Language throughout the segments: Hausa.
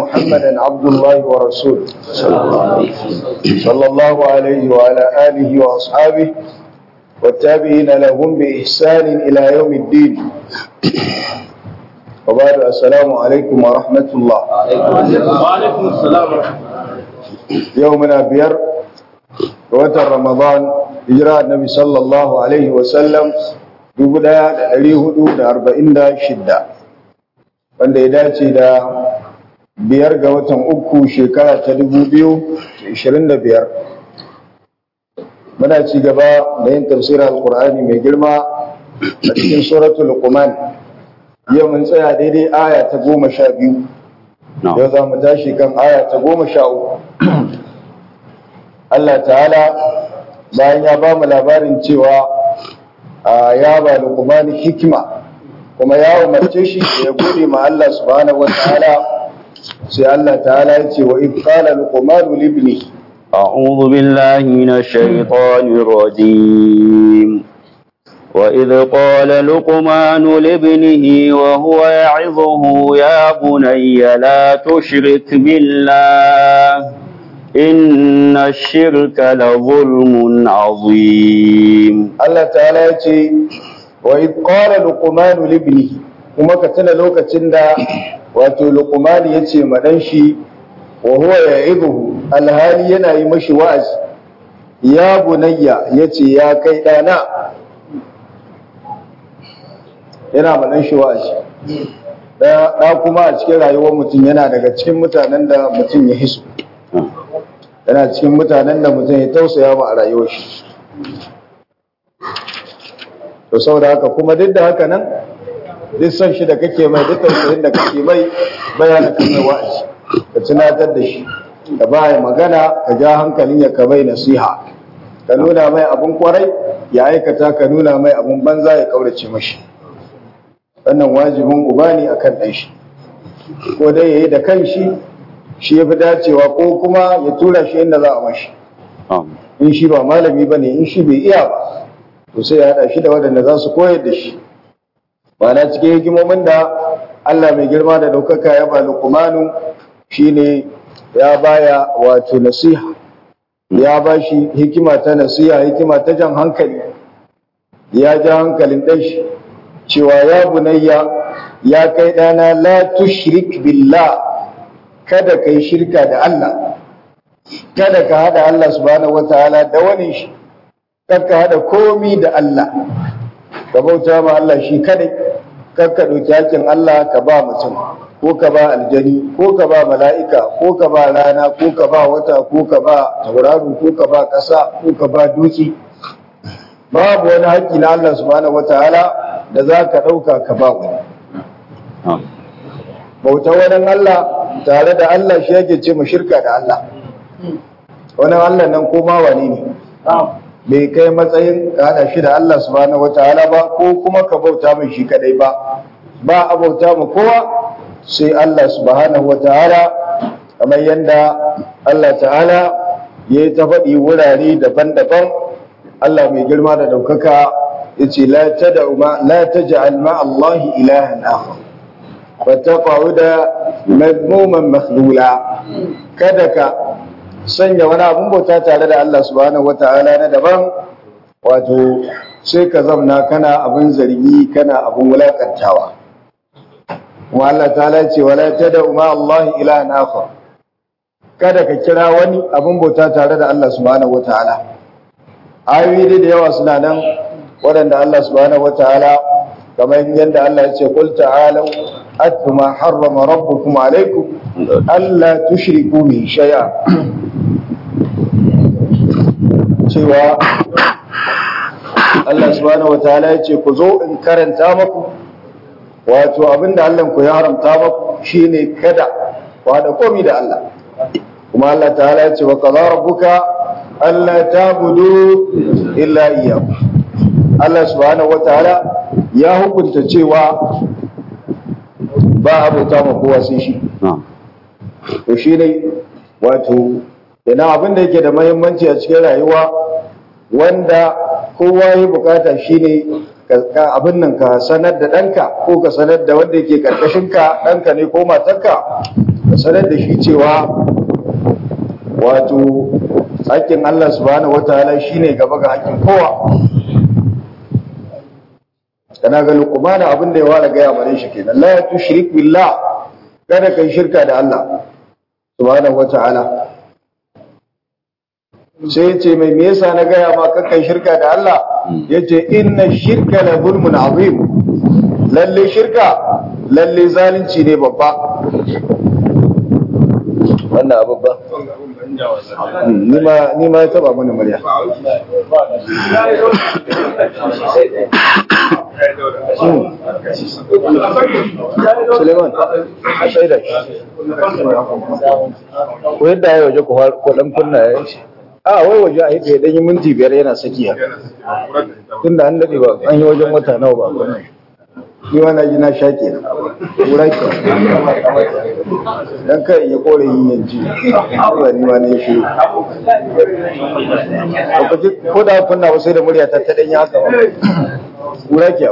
محمدا عبد الله ورسوله صلى الله عليه وعلى آله وأصحابه والتابعين لهم بإحسان إلى يوم الدين وبعد السلام عليكم ورحمة الله وعليكم السلام ورحمة يومنا بير وتر رمضان هجرة النبي صلى الله عليه وسلم دبدا ɗari hudu da arba'in da shidda wanda ya dace da biyar ga watan uku shekara ta dubu biyu da ishirin da biyar muna ci gaba da yin tafsirin alkur'ani mai girma a cikin suratul luqman yau mun tsaya daidai aya ta goma sha biyu yau za mu tashi kan aya ta goma sha uku Allah ta'ala bayan ya ba mu labarin cewa ya ba luqman hikima kuma ya umarce shi da ya gode ma Allah subhanahu wa ta'ala sai Allah ta'ala ya ce wa in qala luqman li ibnihi أعوذ بالله من الشيطان الرجيم وإذ قال لقمان لابنه وهو يعظه يا بني لا تشرك بالله إن الشرك لظلم عظيم Allah ta'ala ya ce wa idh qala luqman li ibnihi kuma ka tuna lokacin da wato luqman ya ce ma dan shi wa huwa ya'idhu alhali yana yi mashi wa'azi ya bunayya yace ya kai dana yana ma dan shi wa'azi da da kuma a cikin rayuwar mutum yana daga cikin mutanen da mutum ya hisu yana cikin mutanen da mutum ya tausaya ma a rayuwar shi to saboda haka kuma duk da haka nan duk son shi da kake mai duk tausayin da kake mai bayana kan mai wa'azi ka tunatar da shi ka ba magana ka ja hankalin ya ka mai nasiha ka nuna mai abun kwarai ya aikata ka nuna mai abun banza ya kaurace mashi wannan wajibin uba ne akan ɗan shi ko dai yayi da kanshi shi ya fi dacewa ko kuma ya tura shi inda za a mashi in shi ba malami ba ne in shi bai iya ba to sai ya haɗa shi da waɗanda za su koyar da shi ba na cikin hikimomin da Allah mai girma da ɗaukaka ya ba lukumanu shine ya baya wato nasiha ya ba shi hikima ta nasiha hikima ta jan hankali ya ja hankalin ɗan shi cewa ya bunayya ya kai ɗana la tushrik billah kada kai shirka da Allah kada ka hada Allah subhanahu wataala da wani shi kada ka hada komi da Allah ka bauta ma Allah shi kadai kada ka dauki hakkin Allah ka ba mutum ko ka ba aljani ko ka ba mala'ika ko ka ba rana ko ka ba wata ko ka ba tauraro ko ka ba ƙasa ko ka ba duki babu wani haƙƙi na Allah subhanahu wataala da za ka ɗauka ka ba wani bauta wani Allah tare da Allah shi yake ce mu shirka da Allah wani Allah nan ko ma wani ne bai kai matsayin ka hada shi da Allah subhanahu wataala ba ko kuma ka bauta mai shi kadai ba ba a bauta mu kowa sai Allah subhanahu wataala kamar yadda Allah ta'ala ya yi ta faɗi wurare daban-daban Allah mai girma da ɗaukaka ya ce la taj'al ma Allah ilahan akhar wa taqa'uda madmuman makhlula kada ka sanya wani abun bauta tare da Allah subhanahu wata'ala na daban wato sai ka zamna kana abin zargi kana abin wulakantawa kuma Allah ta'ala ce wala tad'u ma Allah ilahan akhar kada ka kira wani abin bauta tare da Allah subhanahu wata'ala ayoyi da yawa suna nan waɗanda Allah subhanahu wata'ala kamar yadda Allah ya ce qul ta'alu atlu ma harrama rabbukum alaykum alla tushriku bi shay'a cewa Allah subhanahu wataala ya ce ku zo in karanta maku wato abinda Allah ku ya haramta maku shine kada ku hada komi da Allah kuma Allah ta'ala ya ce wa qadara rabbuka alla ta'budu illa iyyahu Allah subhanahu wataala ya hukunta cewa ba abuta ma kowa sai shi to shine wato Ina abin da yake da mahimmanci a cikin rayuwa wanda kowa ya bukata shine abin nan ka sanar da ɗanka ko ka sanar da wanda yake ka ɗanka ne ko matarka ka sanar da shi cewa wato haƙƙin Allah subhanahu wataala shine gaba ga haƙƙin kowa kana ga luqman abin da ya wara gaya mare shi kenan la tushrik billah kada kai shirka da Allah subhanahu wataala sai ya ce mai me yasa na gaya ma kakan shirka da Allah ya ce inna shirka la zulmun azim lalle shirka lalle zalunci ne babba wannan abu ba ni ma ya taba mana murya Suleiman, a shaida shi. Ko yadda ya waje ko dan kunna ya yi a wai waje a yi ɗanyi minti biyar yana saki haka tun da an daɗe ba an yi wajen wata nawa ba kuma ni ma na ji na shaƙe wura ke dan kai ya kore yin yanci ba ni ma ne shi ko da kunna ba sai da murya ta ta ɗanyi haka ba wura ke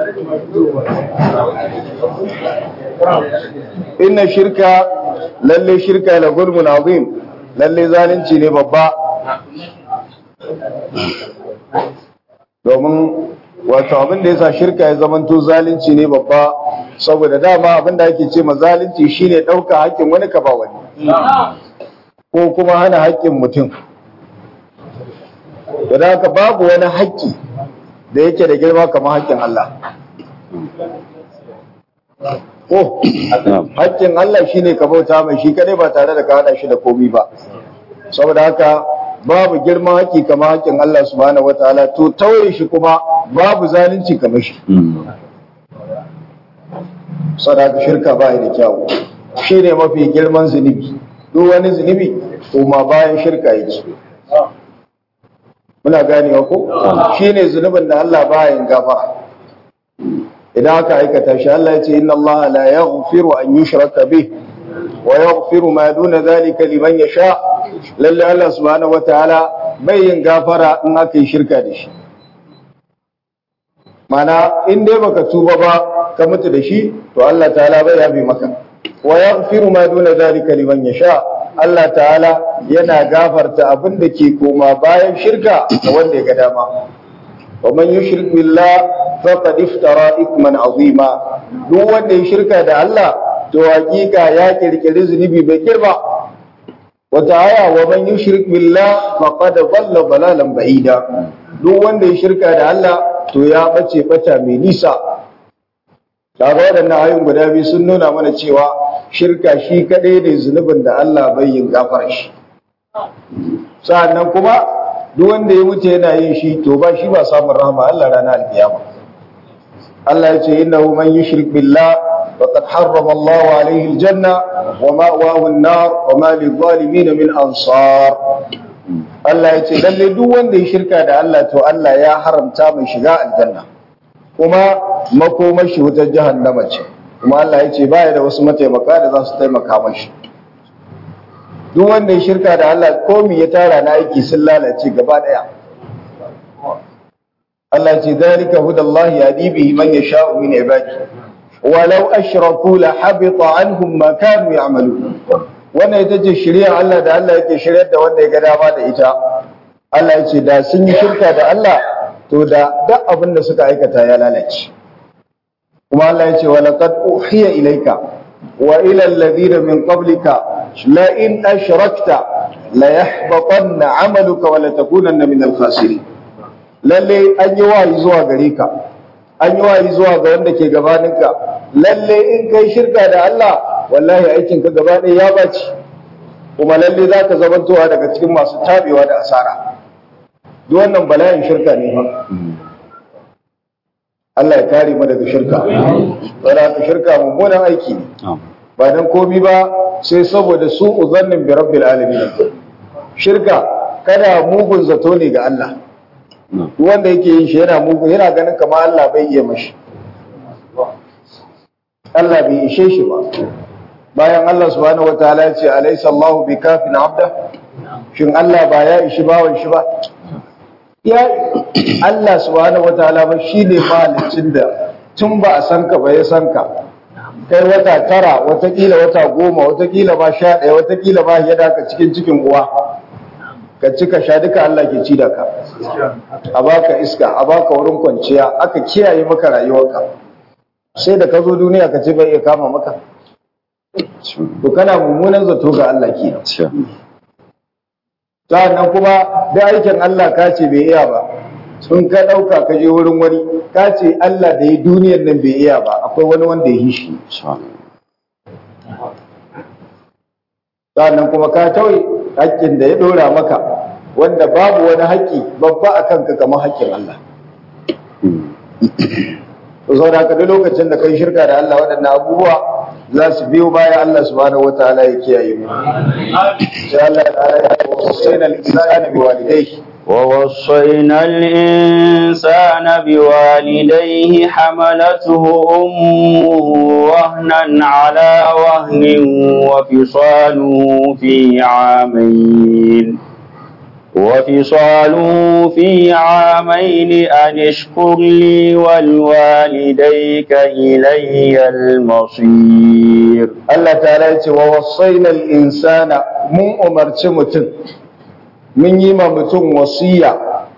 inna shirka lalle shirka la gulmun azim lalle zalunci ne babba domin wato abin da yasa shirka ya zamanto zalunci ne babba saboda dama abin da ake ce ma zalunci shine ɗauka haƙƙin wani ka ba wani ko kuma hana haƙƙin mutum da haka babu wani haƙƙi da yake da girma kamar haƙƙin Allah ko haƙƙin Allah shine ka bauta mai shi kadai ba tare da ka hada shi da komi ba saboda haka babu girman haƙƙi kamar haƙƙin Allah subhanahu wataala to tauye shi kuma babu zalunci kamar shi saboda haka shirka ba da kyawu shine mafi girman zunubi duk wani zunubi kuma bayan shirka yake muna ganewa ko shine zunubin da Allah baya yin gafara idan aka aikata shi Allah ya ce inna Allah la yaghfiru an yushraka bih wa yaghfiru ma duna zalika liman yasha lalle Allah subhanahu wataala bai yin gafara in aka yi shirka da shi mana in dai baka tuba ba ka mutu da shi to Allah ta'ala bai yabe maka wa yaghfiru ma duna zalika liman yasha Allah ta'ala yana gafarta abin da ke koma bayan shirka ga wanda ya ga dama wa man yushrik billah faqad iftara ithman azima duk wanda ya shirka da Allah to hakika ya kirkiri zunubi bai girma wata aya wa man yushrik billah faqad dhalla dalalan ba'ida duk wanda ya shirka da Allah to ya bace bata mai nisa kaga waɗannan ayoyin guda biyu sun nuna mana cewa shirka shi kadai ne zunubin da Allah bai yin gafar shi sa'annan kuma duk wanda ya mutu yana yin shi to ba shi ba samun rahama Allah ranar alkiyama Allah ya ce innahu man yushrik billah faqad harrama Allah alayhi aljanna wa ma'wahu an-nar wa ma lidh-dhalimin min ansar Allah ya ce lalle duk wanda ya shirka da Allah to Allah ya haramta mai shiga aljanna kuma makomar shi wutar jahannama ce kuma Allah ya ce baya da wasu mataimaka da za su taimaka mashi duk wanda ya shirka da Allah komi ya tara na aiki sun lalace gaba daya Allah ce zalika hudallahi yadi bihi man yasha'u min ibadi walau ashraku la habita anhum ma kanu ya'malun wannan ita ce shari'a Allah da Allah yake shiryar da wanda ya ga dama da ita Allah ya ce da sun yi shirka da Allah to da duk abin da suka aikata ya lalace kuma Allah ya ce wa laqad uhiya ilayka wa ila alladhina min qablika la in ashrakta la yahbatanna 'amaluka wa la takunanna min al-khasirin lalle an yi wayi zuwa gare ka an yi wayi zuwa ga wanda ke gabaninka lalle in kai shirka da Allah wallahi aikin ka gaba ɗaya ya baci kuma lalle za ka zamantowa daga cikin masu tabewa da asara duk wannan bala'in shirka ne fa Allah ya kare mu daga shirka wanda ka shirka mummunan aiki ne ba dan komi ba sai saboda su uzannin bi rabbil alamin shirka kada mugun zato ne ga Allah duk wanda yake yin shi yana mugun yana ganin kamar Allah bai iya mashi Allah bai ishe shi ba bayan Allah subhanahu wataala ya ce alaysa Allahu bikafin abda shin Allah ba ya ishi bawan shi ba ya Allah subhanahu wataala ba shine mahalicin da tun ba a san ka ba ya san ka kai wata tara watakila wata goma watakila ma sha ɗaya watakila ma ya daka cikin cikin uwa ka ci ka sha duka Allah ke ci da ka a baka iska a baka wurin kwanciya aka kiyaye maka rayuwarka sai da ka zo duniya ka ce bai iya kama maka to kana mummunan zato ga Allah kenan sa'annan kuma da aikin Allah ka ce bai iya ba sun ka ɗauka ka je wurin wani ka ce Allah da ya duniyar nan bai iya ba akwai wani wanda ya yi shi sa'annan kuma ka tauye haƙƙin da ya ɗora maka wanda babu wani haƙƙi babba a kanka kamar haƙƙin Allah to sau da duk lokacin da kai shirka da Allah waɗannan abubuwa za su biyo baya Allah subhanahu wataala ya kiyaye mu sai Allah ta'ala ya wasaina al-insana biwalidayhi ووصينا الإنسان بوالديه حملته أمه وهنا على وهن وفصاله في عامين وفصاله في عامين أن اشكر لي ولوالديك إلي المصير Allah ta'ala ya ce wa wasaina al-insana mun umarci mutum mun yi ma mutum wasiya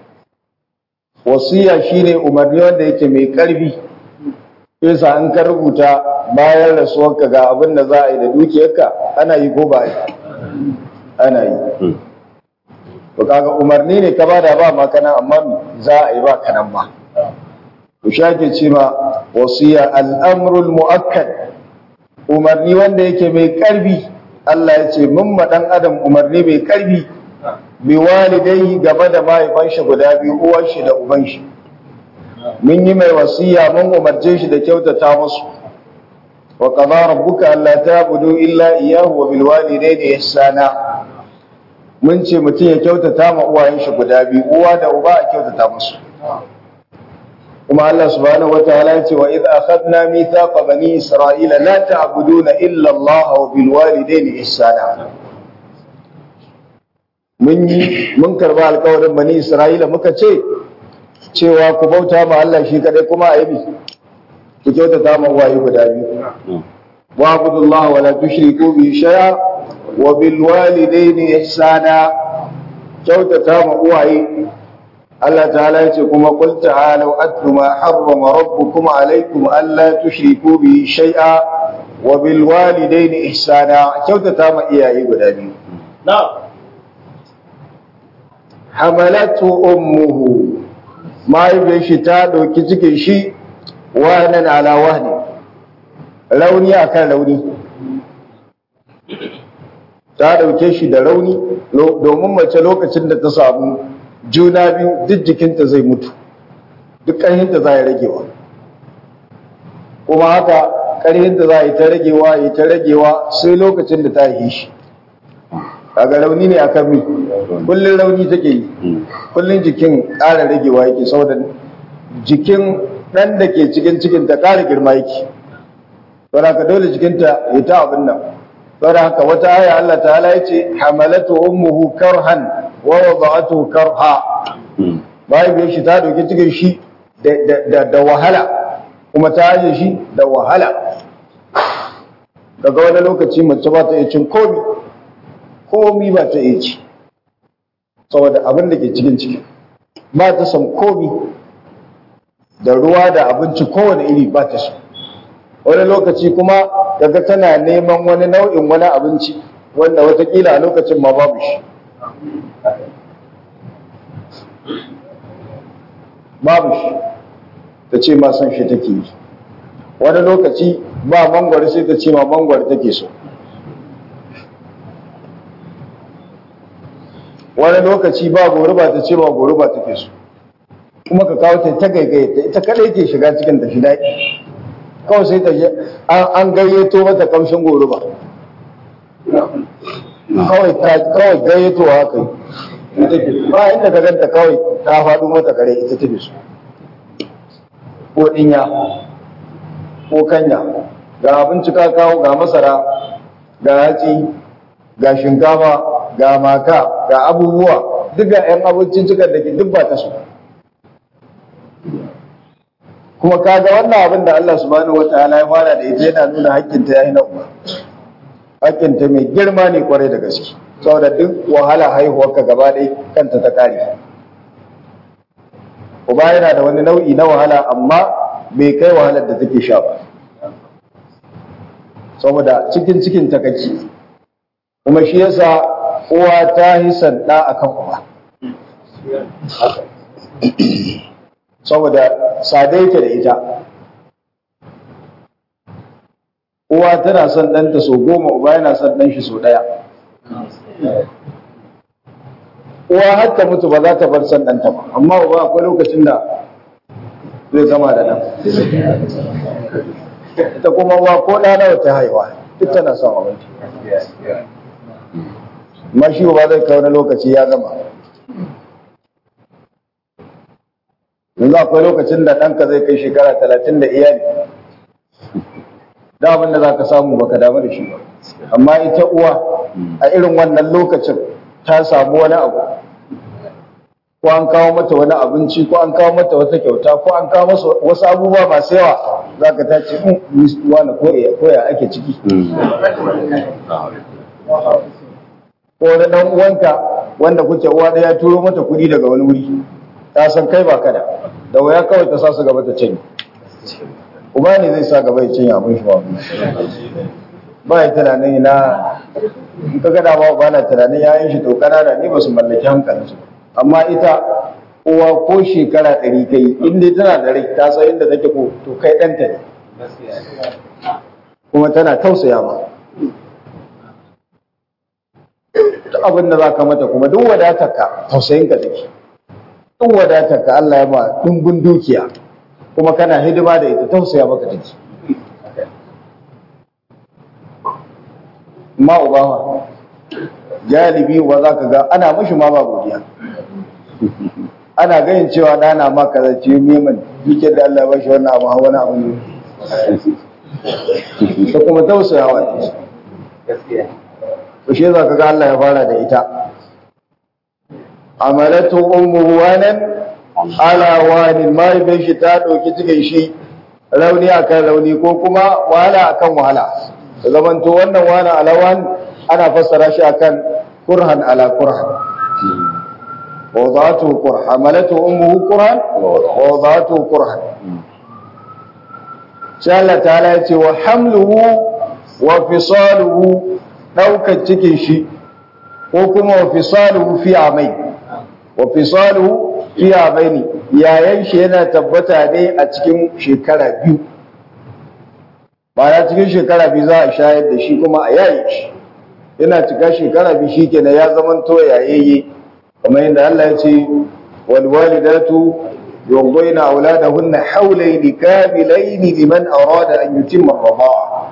wasiya shine umarni wanda yake mai karfi yasa an ka rubuta bayan rasuwarka ga abin da za a yi da dukiyarka ana yi ko ba yi ana yi to kaga umarni ne ka bada ba ma kana amma za a yi ba kanan ba to shake ce ma wasiya al'amrul mu'akkad umarni wanda yake mai karfi Allah ya ce mun ma dan adam umarni mai karfi bi walidai gaba da mahaifan shi guda biyu uwan shi da uban shi mun yi mai wasiya mun umarce shi da kyautata musu wa qada rabbuka alla ta'budu illa iyyahu wa bil walidayni ihsana mun ce mutum ya kyautata ma uwayen shi guda biyu uwa da uba a kyautata musu kuma Allah subhanahu wataala ya ce wa idh akhadna mithaqa bani isra'ila la ta'buduna illa Allah wa bil walidayni ihsana mun yi mun karba alƙawarin bani isra'ila muka ce cewa ku bauta ma Allah shi kadai kuma a yi ku kyautata ma uwaye guda biyu wa abudullaha wa la tushriku bi shay'a wa bil walidayni ihsana kyautata ma uwaye Allah ta'ala ya ce kuma qul ta'alu atlu ma harrama rabbukum alaykum alla tushriku bi shay'a wa bil walidayni ihsana kyautata ma iyaye guda biyu na'am hamalatu ummuhu mahaifiyar shi ta ɗauki cikin shi wahanan ala wahni rauni akan rauni ta ɗauke shi da rauni domin mace lokacin da ta samu juna biyu duk jikinta zai mutu duk ƙarhinta za ya ragewa kuma haka ƙarhinta za a yi ta ragewa yi ta ragewa sai lokacin da ta yi shi kaga rauni ne akan mi kullun rauni take yi kullun jikin ƙara ragewa yake saboda jikin ɗan da ke cikin cikin ta ƙara girma yake saboda haka dole jikinta ya ta abin nan saboda haka wata aya Allah ta'ala ya ce hamalatu ummuhu karhan wa wada'atuhu karha mahaifiyar shi ta ɗauki cikin shi da wahala kuma ta aje shi da wahala daga wani lokaci mace ba ta iya cin komi komi ba ta iya ci saboda abin da ke cikin ciki ba ta san komi da ruwa da abinci kowane iri ba ta so wani lokaci kuma daga tana neman wani nau'in wani abinci wanda watakila a lokacin ma babu shi babu shi ta ce ma son shi take yi wani lokaci ba mangwari sai ta ce ma mangwari take so wani lokaci ba goruba ta ce ba goruba take so kuma ka kawo ta ta gaigaye ta ita kadai ke shiga cikin ta shi daɗi kawai sai ta an gayyato mata kamshin goruba kawai kawai gayyato haka yi ba inda ka ganta kawai ta faɗo mata kare ita ta so ko ɗinya ko kanya ga abinci ka kawo ga masara ga hatsi ga shinkafa ga maka ga abubuwa duk ga 'yan abincin cikar da ke duk ba ta so kuma kaga wannan abin da Allah subhanahu wataala ya fara da ita yana nuna hakkinta yayi na uba hakkinta mai girma ne kwarai da gaske saboda duk wahala haihuwarka gaba ɗaya kanta ta kare uba yana da wani nau'i na wahala amma bai kai wahalar da take sha ba saboda cikin cikin ta kake kuma shi yasa uwa ta yi sanda akan uba saboda sadai ta da ita uwa tana son ɗanta so goma uba yana son ɗan shi so ɗaya uwa har ta mutu ba za ta bar son ɗanta ba amma uba akwai lokacin da zai zama da ɗan ita kuma uwa ko ɗa nawa ta haihuwa duk tana son abinci amma shi ba zai kawo na lokaci ya gama yanzu akwai lokacin da ɗanka zai kai shekara talatin da iyali da abin da za ka samu baka damu da shi ba amma ita uwa a irin wannan lokacin ta samu wani abu ko an kawo mata wani abinci ko an kawo mata wata kyauta ko an kawo masa wasu abubuwa masu yawa za ka ta ce wani koya ake ciki ko wani ɗan uwanka wanda kuke uwa ɗaya turo mata kuɗi daga wani wuri ta san kai ba kada da waya kawai ta sa su gaba ta canyi uba ne zai sa gaba ya cinye abin shi ba ba ya tunanin na in ka gada ba ba na tunanin yayin shi to kanana ne ba su mallaki hankalinsu amma ita uwa ko shekara ɗari kai in dai tana da rai ta san inda take ko to kai ɗanta ne kuma tana tausaya ma duk abin da za ka mata kuma duk wadatarka tausayinka take duk wadatarka Allah ya ba ɗumbin dukiya kuma kana hidima da ita tausaya maka take ma ubawa galibi uba za ka ga ana mashi ma ba godiya ana ganin cewa ɗana ma ka zace neman duke da Allah ba shi wannan abu wani abu ne da kuma tausayawa ne to shi za ka ga Allah ya fara da ita amalatu ummuhu wanan ala wani mahaifin shi ta ɗauki cikin shi rauni akan rauni ko kuma wahala akan wahala zamanto wannan wani alawan ana fassara shi akan kurhan ala kurhan وضعته كرها حملته أمه كرها ووضعته كرها شاء الله تعالى يتي وحمله وفصاله ɗaukar cikin shi ko kuma wa fisaluhu fi amai wa fisaluhu fi amaini yayan shi yana tabbata ne a cikin shekara biyu ba cikin shekara biyu za a shayar da shi kuma a yaye shi yana cika shekara biyu shi kenan ya zama to yayayye kamar yadda Allah ya ce wal walidatu yurdaina auladahunna hawlayni kamilaini liman arada an yutimma ar-rida'a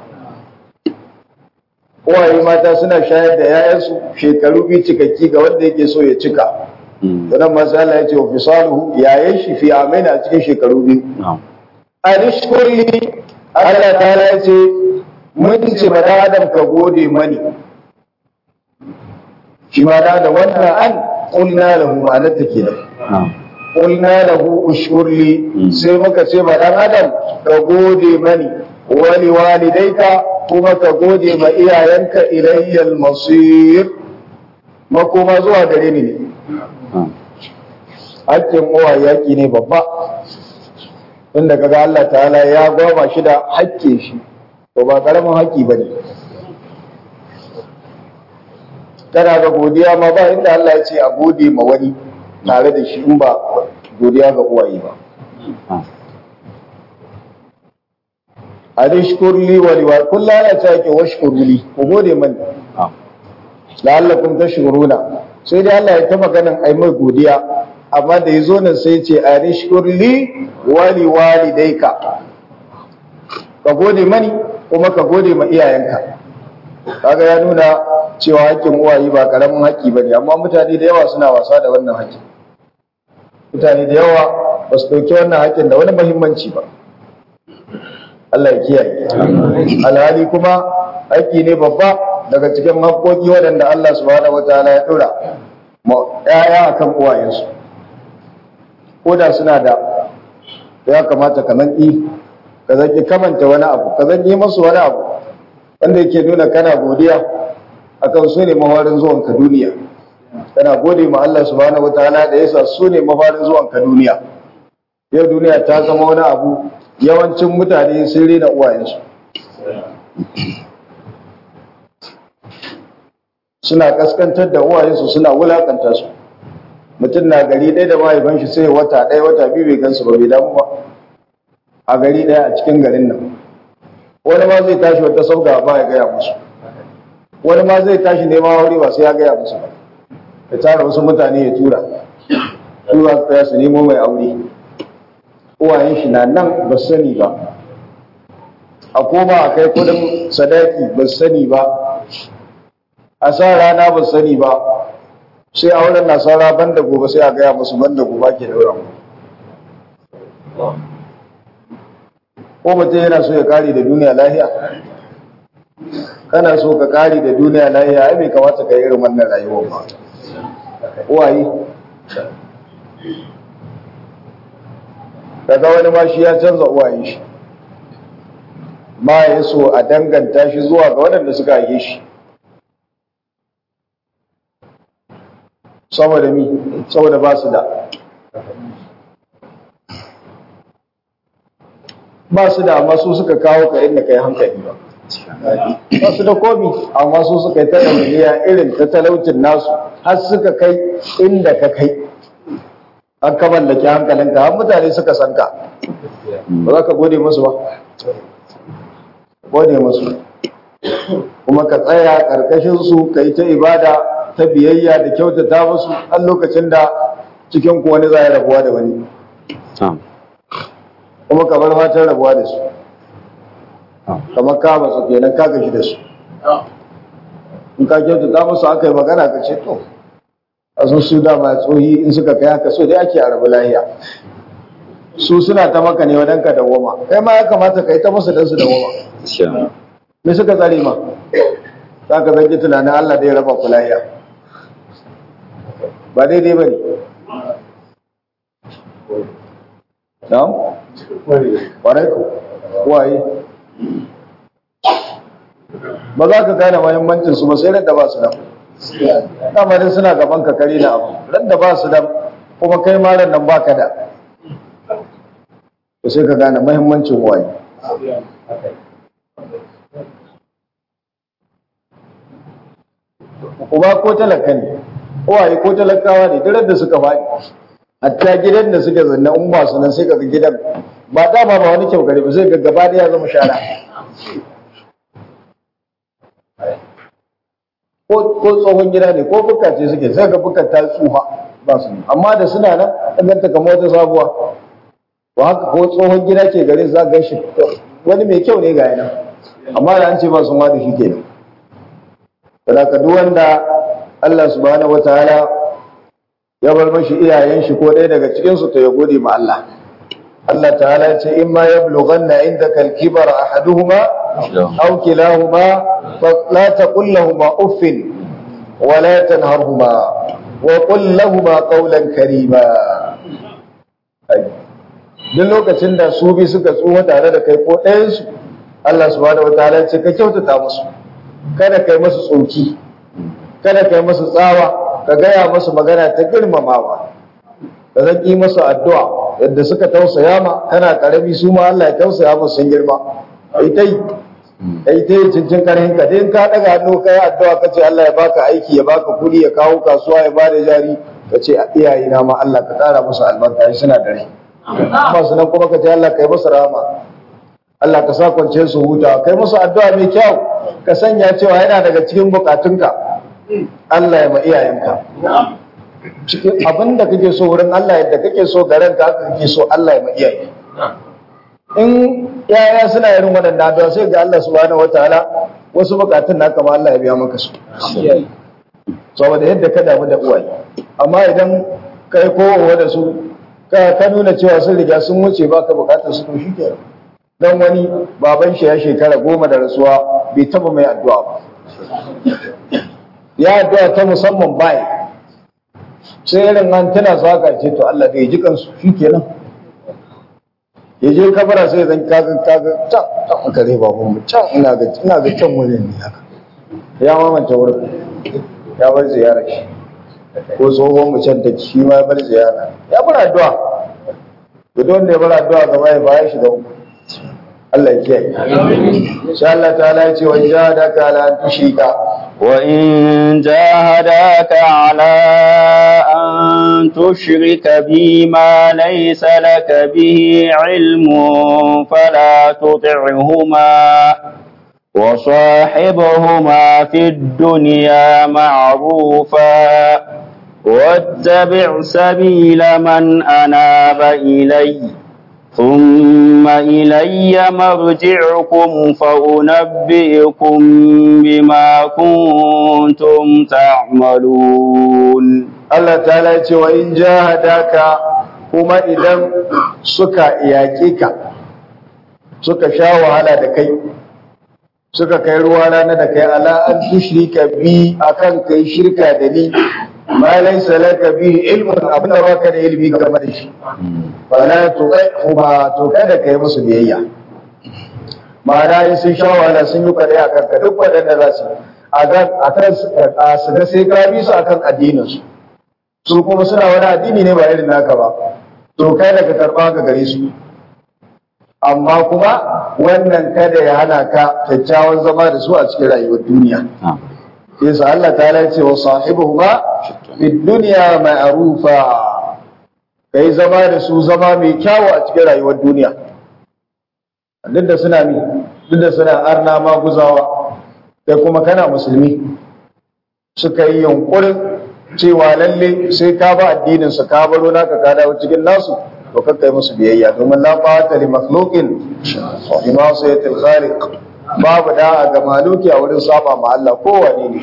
uwaye mata suna shayar da yayansu shekaru biyu cikakki ga wanda yake so ya cika sannan masu Allah ya ce wa fisaluhu yayan shi fi amina a cikin shekaru biyu alishkurli Allah ta ya ce mun ce ma da adam ka gode mani shi ma da da wannan an qulna lahu ma'anar ta kenan qulna lahu ushkurli sai muka ce ma dan adam ka gode mani wali walidaika kuma ka gode ma iyayenka ilayyal masir makoma zuwa gare ni ne hakkin uwa yaki ne babba inda kaga Allah ta'ala ya goma shi da hakkin shi to ba karamin haƙƙi bane kana ga godiya ma ba inda Allah ya ce a gode ma wani tare da shi in ba godiya ga uwaye ba anishkur li wa liwa kullu ana ta yake washkuru li ku gode mani la'allakum tashkuruna sai dai Allah ya ta maganan ai mai godiya amma da yazo nan sai ce anishkur li wa liwalidayka ka gode mani kuma ka gode ma iyayenka kaga ya nuna cewa hakkin uwaye ba karamin haƙƙi bane amma mutane da yawa suna wasa da wannan haƙƙi mutane da yawa ba su ɗauki wannan haƙƙin da wani muhimmanci ba Allah ya kiyaye. Alhali kuma haƙƙi ne babba daga cikin haƙƙoƙi waɗanda Allah subhanahu wataala ya ɗora ma ƴaƴa akan uwayensu. Ko da suna da ya kamata ka zanki ka zanki kamanta wani abu ka zanki masu wani abu wanda yake nuna kana godiya akan su ne mafarin zuwan ka duniya kana gode ma Allah subhanahu wataala da yasa su ne mafarin zuwan ka duniya yau duniya ta zama wani abu yawancin mutane sun rena uwayensu suna kaskantar da uwayensu suna wulakanta su mutum na gari ɗaya da mahaifan shi sai wata ɗaya wata biyu bai gansu ba bai damu ba a gari ɗaya a cikin garin nan wani ma zai tashi wata sauka ba ya gaya musu wani ma zai tashi neman aure ba sai ya gaya musu ba ya tara wasu mutane ya tura tura tsaya su nemo mai aure uwayen shi na nan ba su sani ba a koma a kai kudin sadaki ba su sani ba a sa rana ba su sani ba sai auren na saura banda gobe sai a gaya musu banda gobe ke daura mu ko mutum yana so ya kare da duniya lahiya kana so ka kare da duniya lahiya ai bai kamata ka yi irin wannan rayuwar ba uwaye daga wani ma shi ya canza uwaye shi ma ya so a danganta shi zuwa ga waɗanda suka yi shi saboda mi saboda ba su da ba su da amma su suka kawo ka inda ka yi hankali ba ba su da komi amma su suka yi ta ɗauniya irin ta talaucin nasu har suka kai inda ka kai an ka mallaki hankalinka har mutane suka san ka ba za ka gode musu ba gode musu kuma ka tsaya ƙarƙashin su ka yi ta ibada ta biyayya da kyautata musu har lokacin da cikin ku wani za ya rabuwa da wani kuma ka bar fatan rabuwa da su kamar ka masu kenan ka gashi da su in ka kyautata musu aka yi magana ka ce to a sun su dama tsohi in suka kai haka so dai ake a rabu lahiya su suna ta maka ne wadan ka dawoma kai ma ya kamata ka yi ta musu dan su dawoma me suka tsare ma za ka zanki tunanin Allah da ya raba ku lahiya ba daidai ba ne na'am ƙwarai ku waye ba za ka gane mahimmancin su ba sai da ba su da damarin suna gaban ka kare na abu ran da ba su da kuma kai ma ran nan baka da to sai ka gane mahimmancin waye uba ko talaka ne uwaye ko talakawa ne duk da suka faɗi hatta gidan da suka zanna in ba su nan sai kaga gidan ba dama ba wani kyau gari ba sai ga gaba da ya zama shara ko ko tsohon gida ne ko bukka ce suke sai ga bukka ta tsufa ba su amma da suna nan an ganta kamar wata sabuwa to haka ko tsohon gida ke garin za ga shi wani mai kyau ne ga yana amma da an ce ba sun wadu shi kenan saboda duk wanda Allah subhanahu wataala ya bar mashi iyayen shi ko ɗaya daga cikin su to ya gode ma Allah Allah ta'ala ya ce imma yablughanna indaka al-kibar ahaduhuma aw kilahuma la taqul lahumu uffin wa la tanharhuma wa qul lahumu qawlan karima duk lokacin da su bi suka tsuwa tare da kai ko ɗayan su Allah subhanahu wataala ya ce ka kyautata musu kada kai masu tsoki kada kai masu tsawa ka gaya masu magana ta girmamawa ka zan yi masu addu'a yadda suka tausaya ma kana karami su ma Allah ya tausaya musu sun girma ai tai ai tai cincin karhin ka din ka daga hannu kai addu'a ka ce Allah ya baka aiki ya baka kudi ya kawo kasuwa ya bada jari ka ce iyaye na ma Allah ka kara musu albarka suna da rai ba su nan kuma ka ce Allah ka yi musu rahama Allah ka sa kwance su huta kai musu addu'a mai kyau ka sanya cewa yana daga cikin bukatunka Allah ya ma iyayenka cikin abin da kake so wurin Allah yadda kake so ga ranka haka kake so Allah ya ma iyaye in yaya suna irin waɗannan addu'a sai ga Allah subhanahu wataala wasu bukatun na kama Allah ya biya maka su saboda yadda ka damu da uwaye amma idan kai kowa da su ka nuna cewa sun riga sun wuce baka bukatar su to shikenan dan wani baban shi ya shekara goma da rasuwa bai taba mai addu'a ba ya addu'a ta musamman bai sai irin an tana saka ce to Allah bai ji kansu shikenan ya je kabara sai zan kaga kaga can can aka zai babu mu can ina ga ina ga can wurin ne haka ya mamanta wurin ya bar ziyara shi ko tsohon mu can da shi ma ya bar ziyara ya bar addu'a to don da ya bar addu'a gaba ya baya shi da uku Allah ya kiyaye insha Allah ta'ala ya ce wa jahadaka ala an tushrika وإن جاهداك على أن تشرك بي ما ليس لك به علم فلا تطعهما وصاحبهما في الدنيا معروفا واتبع سبيل من أناب إلي ثم إلي مرجعكم فأنبئكم بما كنتم تعملون Allah ta'ala ce wa in jahadaka kuma idan suka yaƙe ka suka sha wahala da kai suka kai ruwa rana da kai ala an tushrika bi akan kai shirka da ni ma laysa laka bi ilmun abinda baka da ilimi game da shi fala tuqihuma to kada kai musu biyayya ma'ana in sun sha wahala sun yi kare akan ka duk wadanda za su akan akan su ga sai ka bi su akan addinin su su kuma suna wani addini ne ba irin naka ba to kai da ka karba ka gare su amma kuma wannan kada ya hana ka kyakkyawan zama da su a cikin rayuwar duniya yasa Allah ta ce wa sahibuhuma fid dunya ma'rufa kai zama da su zama mai kyawu a cikin rayuwar duniya duk da suna mi duk da suna arna maguzawa kai kuma kana musulmi suka yi yunkurin cewa lalle sai ka ba addinin su ka baro naka ka dawo cikin nasu to kakka yi musu biyayya domin la fa'ata li makhluqin bi ma'siyatil khaliq babu da'a ga maluki a wurin saba ma Allah kowane ne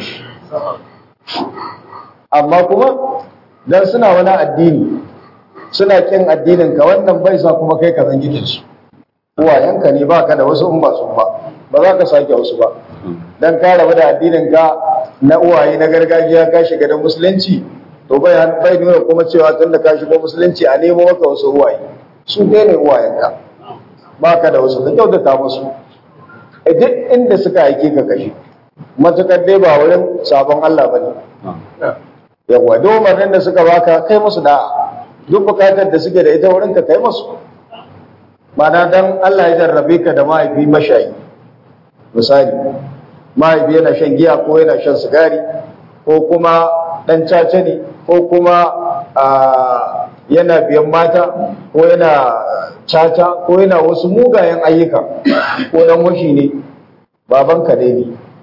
amma kuma dan suna wani addini suna kin addinin ka wannan bai sa kuma kai ka san gidan su uwayenka ne baka da wasu in ba su ba ba za ka sake wasu ba dan ka rabu da addinin ka na uwaye na gargajiya ka shiga da musulunci to bai bai nuna kuma cewa tun da ka shiga musulunci a nemo maka wasu uwaye su dai ne uwayenka baka da wasu ka kyautata musu a duk inda suka aike ka kashe matukar dai ba wurin sabon Allah bane yawa domin da suka baka kai musu da'a duk bukatar da suke da ita wurin ka kai musu Mana dan Allah ya jarrabe ka da mahaifi mashayi misali mahaifi yana shan giya ko yana shan sigari ko kuma dan caca ne ko kuma yana biyan mata ko yana caca ko yana wasu mugayen ayyuka ko dan washi ne babanka dai ne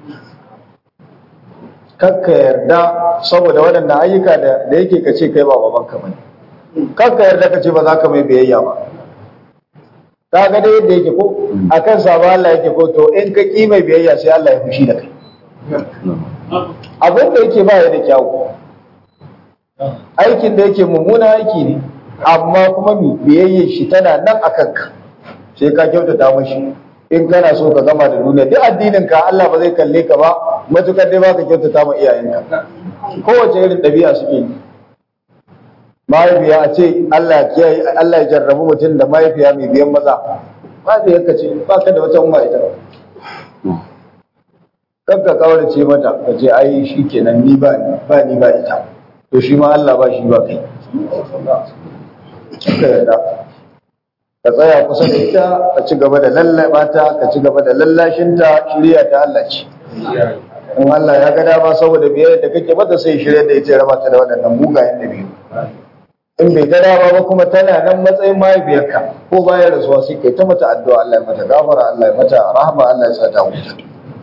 kakka yarda saboda waɗannan ayyuka da yake ka ce kai ba babanka bane kakka yarda ka ce ba za ka mai biyayya ba ka ga dai yadda yake ko akan sabon Allah yake ko to in ka ki mai biyayya sai Allah ya fushi da kai abin da yake ba ya da kyawu aikin da yake mummuna aiki ne amma kuma mi biyayyar shi tana nan a kanka sai ka kyautata mashi in kana so ka gama da duniya duk addinin ka Allah ba zai kalle ka ba matukar dai baka kyautata ma iyayenka kowace irin ɗabi'a suke yi mahaifiya a ce Allah ya Allah ya jarrabu mutum da mahaifiya mai biyan maza mahaifiyarka ce ba ka da wata umma ita kanka kawarce mata ka ce ai shi kenan ni ba ba ni ba ita to shi ma Allah ba shi ba kai ka yarda ka tsaya kusa da ita ka ci gaba da lallaba ta ka ci gaba da lallashinta shirya ta Allah ce in Allah ya ga dama saboda biyayya da kake mata sai shirya da ita ya raba ta da waɗannan mugayen da biyu in bai ga dama ba kuma tana nan matsayin mahaifiyarka ko bayan rasuwa sai kai ta mata addu'a Allah ya mata gafara Allah ya mata rahama Allah ya sa ta huta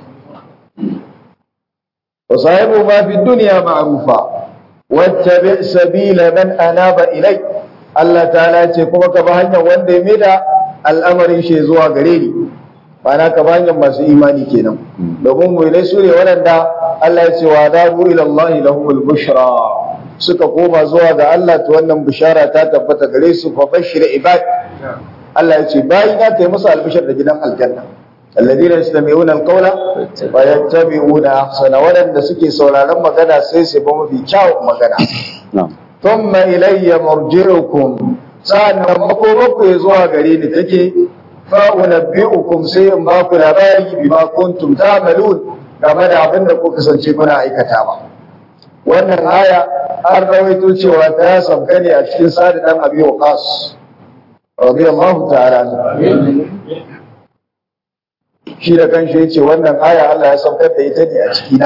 wa sahibu ma fi dunya ma'rufa wattabi sabila man anaba ilai Allah ta'ala ce kuma ka ba hanyar wanda ya maida al'amarin shi zuwa gare ni Bana ka ba hanyar masu imani kenan domin mu ne su ne waɗanda Allah ya ce wa dabu ila Allah lahumul bushra suka koma zuwa ga Allah to wannan bishara ta tabbata gare su fa bashir ibad Allah ya ce bayi na ta yi musu albishar da gidan aljanna alladhina yastami'una alqawla wa yattabi'una ahsana wadanda suke sauraron magana sai su ba mafi kyawun magana thumma ilayya marji'ukum sa'annan makomakku ya zuwa gare ni take fa unabbi'ukum sai in ba ku labari bima kuntum ta'malun game da abin da kuka kasance kuna aikatawa wannan aya an rawaito cewa ta sauka ne a cikin sadi dan abi waqas radiyallahu ta'ala shi da kanshi yace wannan aya Allah ya saukar da ita ne a cikina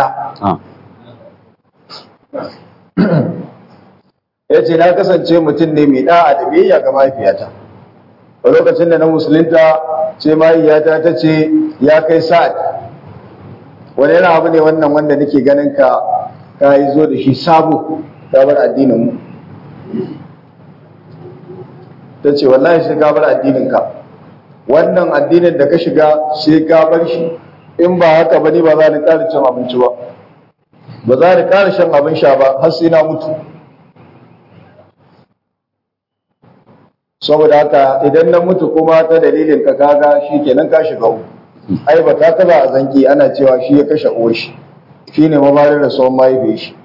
ya ce na kasance mutum ne mai da'a da biyayya ga mahaifiyata a lokacin da na musulunta ce mahaifiyata ta ce ya kai sa'ad wani yana abu ne wannan wanda nake ganin ka ka yi zo da shi sabo ka bar addinin mu ta ce wallahi sai ka bar addinin ka wannan addinin da ka shiga sai ka bar shi in ba haka ba ni ba za ni ƙara cin abinci ba ba za ni ƙara shan abin sha ba har sai na mutu saboda haka idan na mutu kuma ta dalilin ka kaga shi kenan ka shiga uku ai ba ta taba a zanki ana cewa shi ya kashe uwar shi shine mabarin da sauran mahaife shi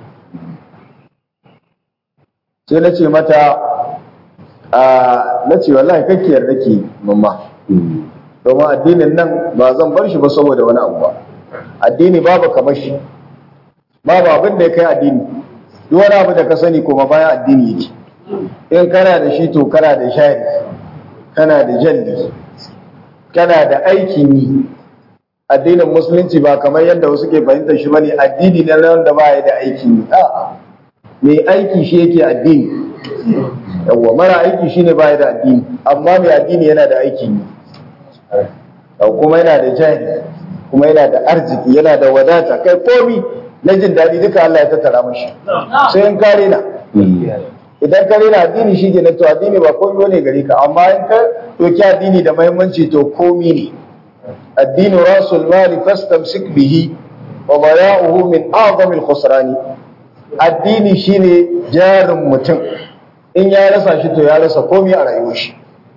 sai na ce mata a na ce wallahi kake yarda ke mamma domin addinin nan ba zan bar shi ba saboda wani abu ba addini babu kamar shi babu abin da ya kai addini duk wani abu da ka sani kuma bayan addini yake in kana da shi to kana da shari kana da jalli kana da aikin yi addinin musulunci ba kamar yadda wasu ke fahimtar shi bane addini ne wanda ba ya da aikin yi a'a mai aiki shi yake addini yawwa mara aiki shine ba ya da addini amma mai addini yana da aikin yi kuma yana da jari kuma yana da arziki yana da wadata kai komi na jin daɗi duka Allah ya tattara mashi sai in kare na idan ka rena addini shi ke to addini ba komi ne gare ka amma in ka doki addini da mahimmanci to komi ne addini rasul mali fastamsik bihi wa baya'uhu min a'zami al-khusrani addini shine jarin mutum in ya rasa shi to ya rasa komi a rayuwar shi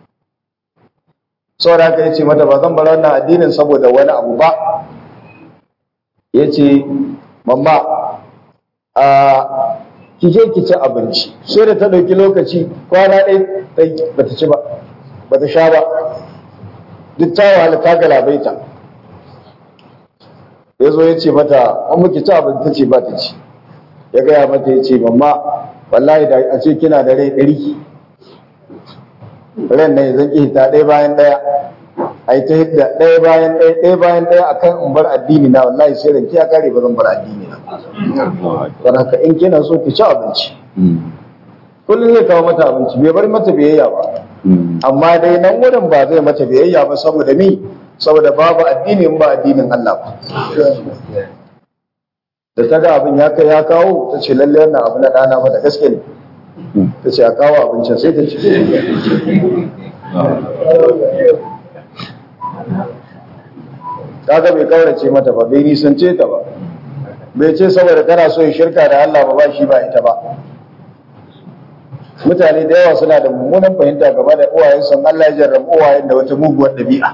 saboda haka yace mata ba zan bar wannan addinin saboda wani abu ba yace mamma a ki je ki ci abinci sai da ta ɗauki lokaci kwana ɗaya bata ci ba bata sha ba duk ta wahala ta galabaita ya zo ya ce mata an muke ci abinci ta ce ba ta ci ya gaya mata ya ce mamma wallahi da a ce kina da rai ɗari ran nan zan ƙi ta ɗaya bayan ɗaya a yi ta hidda ɗaya bayan ɗaya ɗaya bayan ɗaya akan in bar addini na wallahi sai ranki ya kare ba zan bar addini na don haka in kina so ki ci abinci kullum zai kawo mata abinci bai bar mata biyayya ba amma dai nan wurin ba zai mata biyayya ba saboda mi saboda babu addini in ba addinin Allah ba da ta ga abin ya kai ya kawo ta ce lalle wannan abu na ɗana ba da gaske ne ta ce a kawo abincin sai ta ce kaga bai kaurace mata ba bai nisance ta ba bai ce saboda tana so shirka da Allah ba ba shi ba ita ba mutane da yawa suna da mummunan fahimta game da uwayen sun Allah ya jarrabu uwayen da wata muguwar ɗabi'a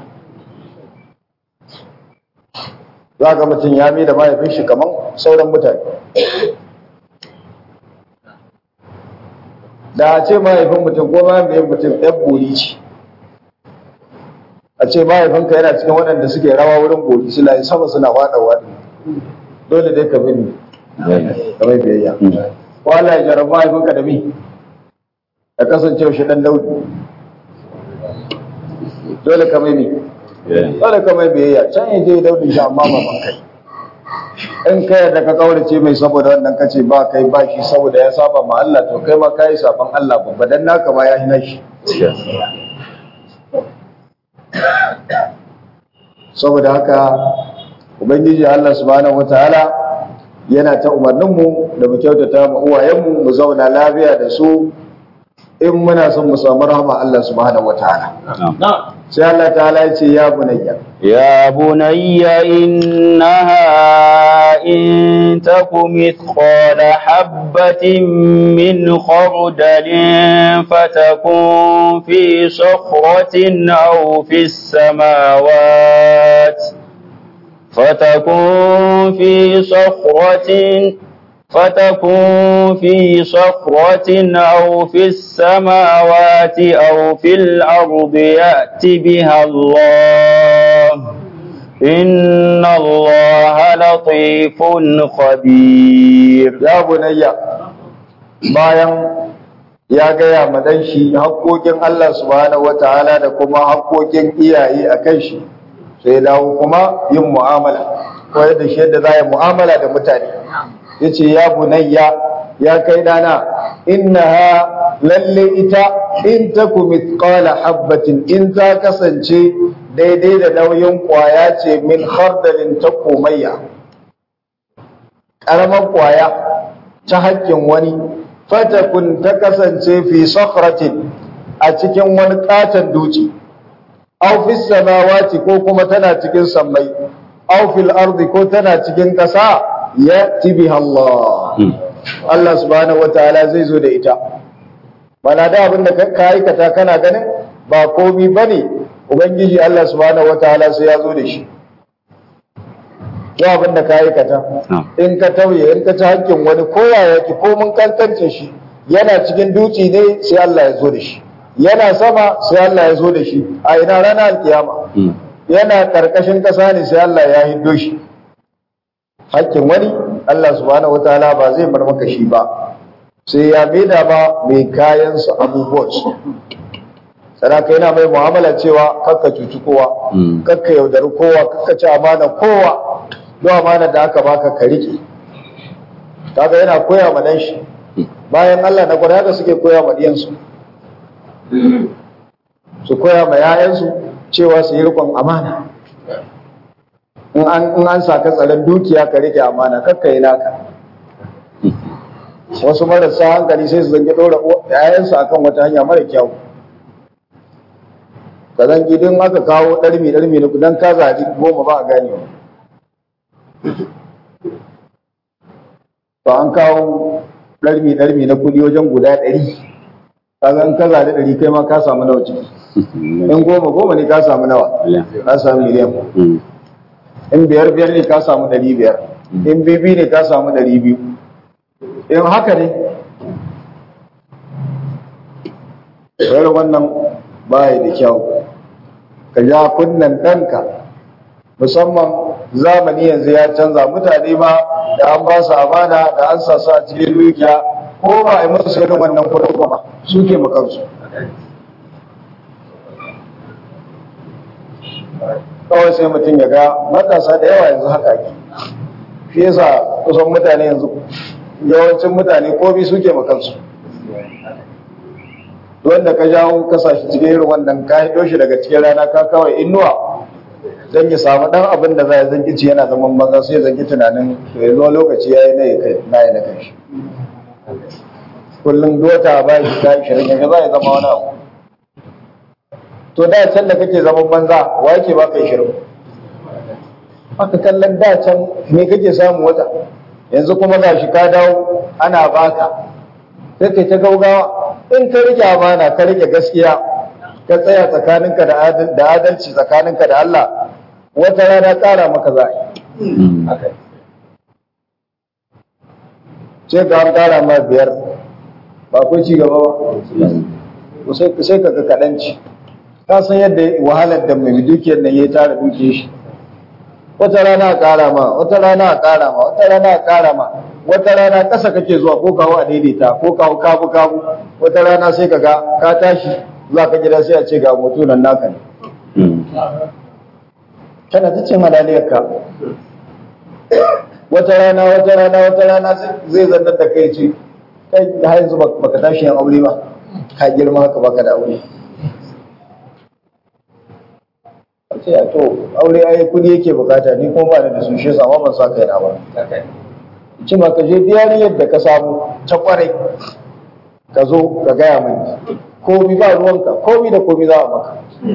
za ga mutum ya mai da mahaifin shi kamar sauran mutane da a ce mahaifin mutum ko mahaifin mutum ɗan bori ce a ce mahaifinka yana cikin waɗanda suke rawa wurin bori suna yi sama suna waɗa waɗa dole dai ka bi ni ka mai biyayya ko Allah ya jarrabu mahaifinka da mi ka kasance shi ɗan daudi dole ka mai mi dole ka mai biyayya can ya je daudi shi amma ba ban kai in ka yarda ka kaurace mai saboda wannan kace ba kai ba shi saboda ya saba ma Allah to kai ma kai saban Allah babba dan naka ma ya hina shi saboda haka ubangiji Allah subhanahu wataala yana ta umarnin mu da mu kyautata mu uwayen mu mu zauna lafiya da su in muna son mu samu rahama Allah subhanahu wataala sai Allah ta'ala ya ce ya bunayya يا بني إنها إن تك مثقال حبة من خردل فتكون في صخرة أو في السماوات فتكون في صخرة فتكون في صخرة أو في السماوات أو في الأرض يأت بها الله إن الله لطيف خبير ya bunayya bayan ya gaya ma dan shi haƙoƙin Allah subhanahu wataala da kuma haƙoƙin iyaye a kan shi sai dawo kuma yin mu'amala ko yadda shi yadda za yi mu'amala da mutane yace ya bunayya ya kai dana innaha lalle ita in taku mithqala habbatin in ta kasance daidai da nauyin kwaya ce min khardalin ta komayya ƙaramar kwaya ta haƙƙin wani fatakun ta kasance fi sakhratin a cikin wani katon duci aw fi samawati ko kuma tana cikin sammai aw fil ardi ko tana cikin ƙasa ya'ti biha Allah Allah subhanahu wataala zai zo da ita bana da abin da ka aikata kana ganin ba komi bane ubangiji Allah subhanahu wataala sai ya zo da shi ya abin da ka aikata in ka tauye in ka ci hakkin wani koya yake ko mun kankance shi yana cikin duci ne sai Allah ya zo da shi yana sama sai Allah ya zo da shi a ina ranar alkiyama yana karkashin kasa ne sai Allah ya hiddo shi hakkin wani Allah subhanahu wataala ba zai bar maka shi ba sai ya maida ba mai kayan su abubuwan su saraka yana mai mu'amala cewa kakka cuci kowa kakka yaudari kowa kakka ci amana kowa don amana da aka baka ka rike kaga yana koya ma dan shi bayan Allah na gwada haka suke koya ma diyansu su koya ma yayansu cewa su yi rikon amana in an in an saka tsaron dukiya ka rike amana kakka yi naka wasu marasa hankali sai su zangi dora yayansu akan wata hanya mara kyau ka zangi din aka kawo ɗarmi ɗarmi na dan ka zaji goma ba a ganewa to an kawo ɗarmi ɗarmi na kuɗi wajen guda ɗari kaga in ka zaɗi ɗari kai ma ka samu nawa ciki in goma goma ne ka samu nawa ka samu miliyan in biyar biyar ne ka samu ɗari biyar in bibi ne ka samu ɗari biyu in haka ne yar wannan baya da kyau ka ja kunnan ɗanka musamman zamani yanzu ya canza mutane ma da an ba su amana da an sa su a cikin dukiya ko ba a yi musu irin wannan kudin ba su ke makansu kawai sai mutum ya ga matasa da yawa yanzu haka ke shi yasa kusan mutane yanzu yawancin mutane komi suke makansu wanda ka jawo kasashe cikin irin wannan ka hido shi daga cikin rana ka kawai inuwa zan yi samu dan abin da za ya zanki ci yana zaman banza sai zanki tunanin to yanzu wani lokaci ya yi na kai na yi na kai shi kullum dota ba shi ta ishirin yanzu za ya zama wani abu to da can da kake zaman banza wa yake ba kai shirin haka kallon da can me kake samu wata yanzu kuma ga shi ka dawo ana baka sai kai ta gaugawa in ka rike amana ka rike gaskiya ka tsaya tsakaninka da adalci tsakaninka da Allah wata rana ƙara maka za a yi sai ka an ƙara ma biyar ba ku ci gaba ba sai ka ga kaɗanci ka san yadda wahalar da mai dukiyar nan ya tara dukiyar shi wata rana a ƙara ma wata rana a ƙara ma wata rana a ƙara ma wata rana ƙasa kake zuwa ko kawo a daidaita ko kawo kabu kabu wata rana sai ka ga ka tashi za ka gida sai a ce ga mutu nan naka ne kana ta cin halaliyar ka wata rana wata rana wata rana zai zannar da kai ce kai da yanzu baka tashi yin aure ba ka girma haka baka da aure ce ya to aure ai kudi yake bukata ni kuma ba da su shi sama ban sa kai na ba ci ma ka je diyari yadda ka samu ta kwarai ka zo ka gaya mini komi ba ruwanka komi da komi za a maka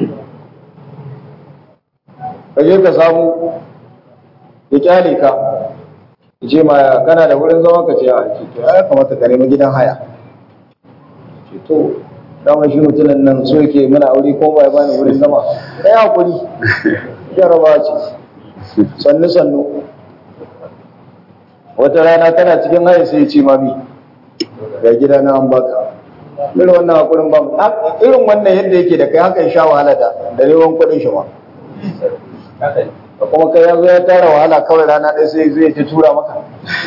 ka je ka samu ya kyale ka ya ce ma kana da wurin zama ka ce a ce to ya kamata ka nemi gidan haya ce to dama shi mutumin nan so yake mana aure ko ba ya bani wurin zama ka yi hakuri jaraba ce sannu sannu wata rana kana cikin haya sai ya ce mami ga gida na an baka irin wannan hakurin ba mu Ah, irin wannan yadda yake da kai haka ya sha wahala da da neman kuɗin shi ma da kuma kai ya zo ya tara wahala kawai rana ɗaya sai zai ta tura maka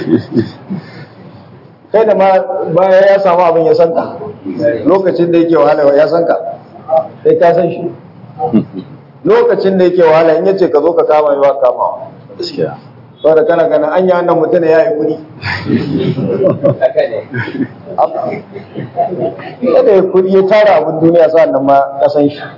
kai da ma baya ya samu abin ya san ka lokacin da yake wahala ya san ka sai ka san shi lokacin da yake wahala in yace ka zo ka kama yi ba kama gaskiya saboda kana ganin an yi wannan mutum ya yi kuɗi kada ya kuɗi ya tara abin duniya sa'an nan ma ka san shi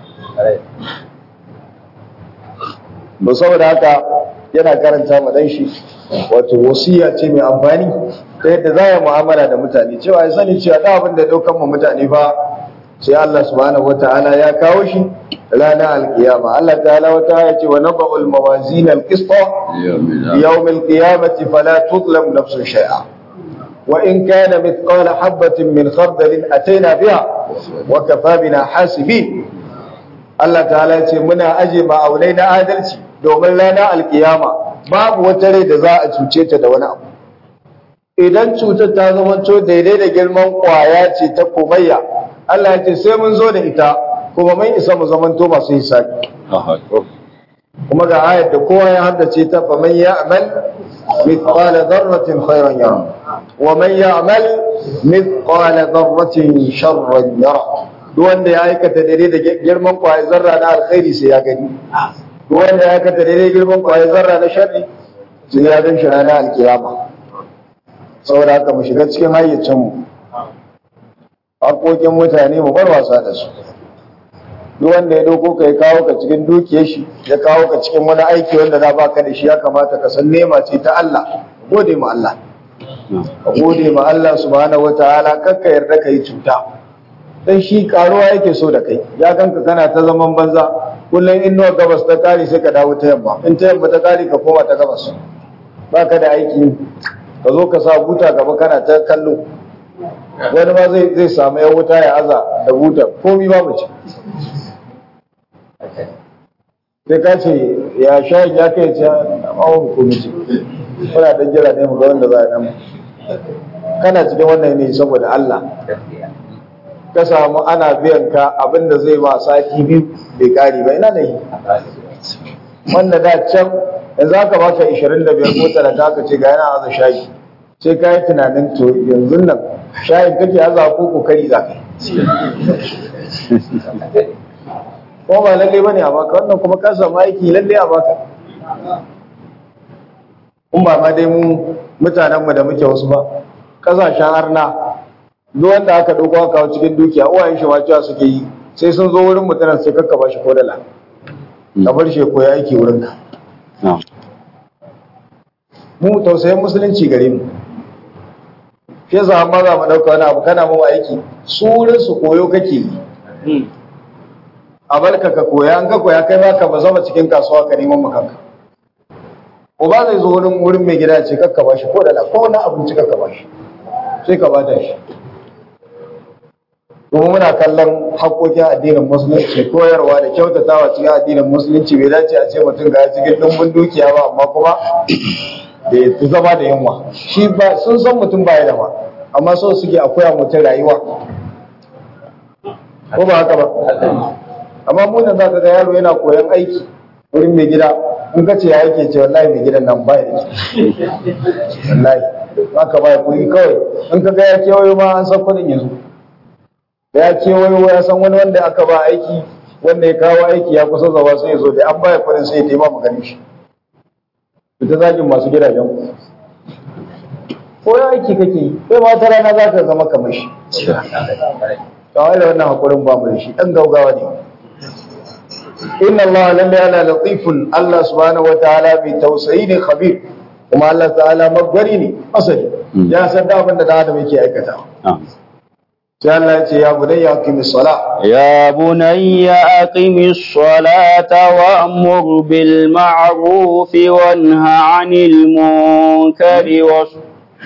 ba saboda haka yana karanta ma dan shi wato wasiya ce mai amfani ta yadda za ya mu'amala da mutane cewa ya sani cewa da abin da daukan mu mutane ba sai Allah subhanahu wataala ya kawo shi ranar alkiyama Allah ta'ala wata ya ce wa naba'ul mawazin alqista yawm alqiyamati fala tudlam nafsun shay'a wa in kana mithqala habatin min khardalin ataina biha wa kafa bina hasibin Allah ta'ala ya ce muna aje ma'aunai na adalci domin ranar alkiyama babu wata rai da za a cuce ta da wani abu idan cutar ta zama to daidai da girman kwaya ce ta komayya Allah ya ce sai mun zo da ita kuma mun isa mu zamanto masu hisabi kuma ga ayar da kowa ya haddace ta fa man ya'mal mithqala dharratin khairan yara wa man ya'mal mithqala dharratin sharran yara duk wanda ya aikata daidai da girman kwaya zarra na alkhairi sai ya gani duk wanda ya aikata daidai girman kwaya zarra na sharri sai ya gan shi ranar alkiyama saboda haka mu shiga cikin hayyacinmu haƙoƙin mutane mu bar wasa da su duk wanda ya doko ka ya kawo ka cikin dukiyar shi ya kawo ka cikin wani aiki wanda za baka da shi ya kamata ka san nema ce ta Allah gode ma Allah ka gode ma Allah subhanahu wataala kakka yarda ka yi cuta dan shi karuwa yake so da kai ya ganka kana ta zaman banza kullum in nawa gabas ta kare sai ka dawo ta yamma in ta yamma ta kare ka koma ta gabas baka da aiki ka zo ka sa buta gaba kana ta kallo wani ma zai zai samu yan wuta ya aza da buta komi babu ce sai ka ce ya sha ya kai ce amma hukumi ce muna dan jira ne mu ga wanda za a nan kana cikin wannan ne saboda Allah ka samu ana biyan ka abinda zai ba sati biyu bai kare ba ina ne wanda da can yanzu aka baka 25 ko 30 aka ce ga yana aza shayi sai ka yi tunanin to yanzu nan shayin kake aza ko kokari za ka ko ba lalle bane a baka wannan kuma ka samu aiki lalle a baka kun ba ma dai mu mutanen mu da muke wasu ba kasashen harna duk wanda aka dauko aka kawo cikin dukiya uwayen shi ma cewa suke yi sai sun zo wurin mutanen sai kakka ba shi ko dala ka bar shi ko ya aiki wurin ka mu tausayin musulunci gare mu shi yasa amma za mu dauka wani abu kana mu aiki su wurin su koyo kake yi a barka ka koya an ka koya kai ma ka ba zama cikin kasuwa ka neman makanka ko ba zai zo wurin wurin mai gida ce kakka ba shi ko da ko wani abinci kakka ba shi sai ka bata shi kuma muna kallon haƙoƙin addinin musulunci koyarwa da kyautatawa cikin addinin musulunci bai dace a ce mutum ga cikin ɗumbin dukiya ba amma kuma da ya zama da yunwa shi ba sun san mutum baya da ba amma so suke a koya mutum rayuwa ko ba haka ba amma munan za ka ga yaro yana koyan aiki wurin mai gida in ka ce ya yake ce wallahi mai gidan nan baya da wallahi haka baya kuɗi kawai in ka ga ya kewayo ma an san kuɗin yanzu da ya kewayo ya san wani wanda aka ba aiki wanda ya kawo aiki ya kusa zaba sai ya zo da an baya kuɗin sai ya taima mu ganin shi ita zagin masu gidajen ku ko ya aiki kake yi sai ma ta rana za ka zama kamar shi kawai da wannan hakurin ba mu da shi ɗan gaugawa ne inna Allah lalle ala latifun Allah subhanahu wa ta'ala bi tausayi ne khabir kuma Allah ta'ala magwari ne asali ya san da abin da da adam yake aikata sai Allah ya ce ya bunayya aqimis sala يا بني أقم الصلاة وأمر بالمعروف وانه عن المنكر واصبر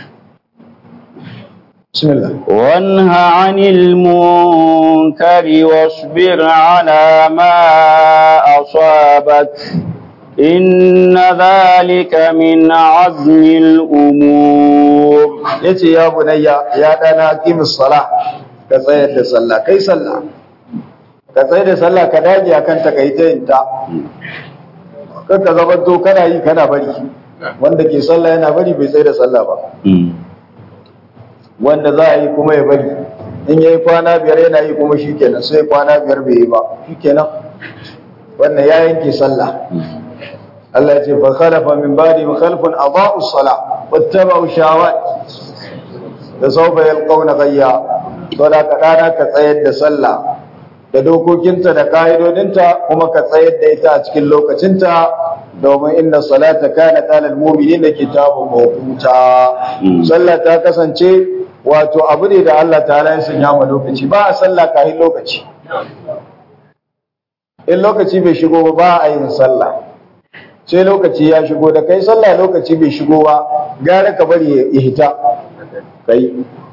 bismillah وانه عن المنكر واصبر على ما أصابك إن ذلك من عزم الأمور yace ya bunayya ya dana qimis sala ka tsayar da sallah kai sallah ka tsayar da sallah ka dage akan ta kai ta yinta kan ka zama to kana yi kana bari wanda ke sallah yana bari bai tsayar da sallah ba wanda za a yi kuma ya bari in yayi kwana biyar yana yi kuma shikenan sai kwana biyar bai yi ba shikenan wannan ya yanke sallah Allah ya ce fa khalafa min ba'di khalfun adaa'u as-salah wattaba'u shahawat da sawfa yalqawna ghayya to da ka dana ka tsayar da sallah da dokokinta da ka'idodinta kuma ka tsayar da ita a cikin lokacinta domin inna salata kana talal mu'minina kitabun mawquta sallah ta kasance wato abu ne da Allah ta'ala ya sanya ma lokaci ba a sallah kafin lokaci in lokaci bai shigo ba ba a yin sallah sai lokaci ya shigo da kai sallah lokaci bai shigo ba gara ka bari ya hita kai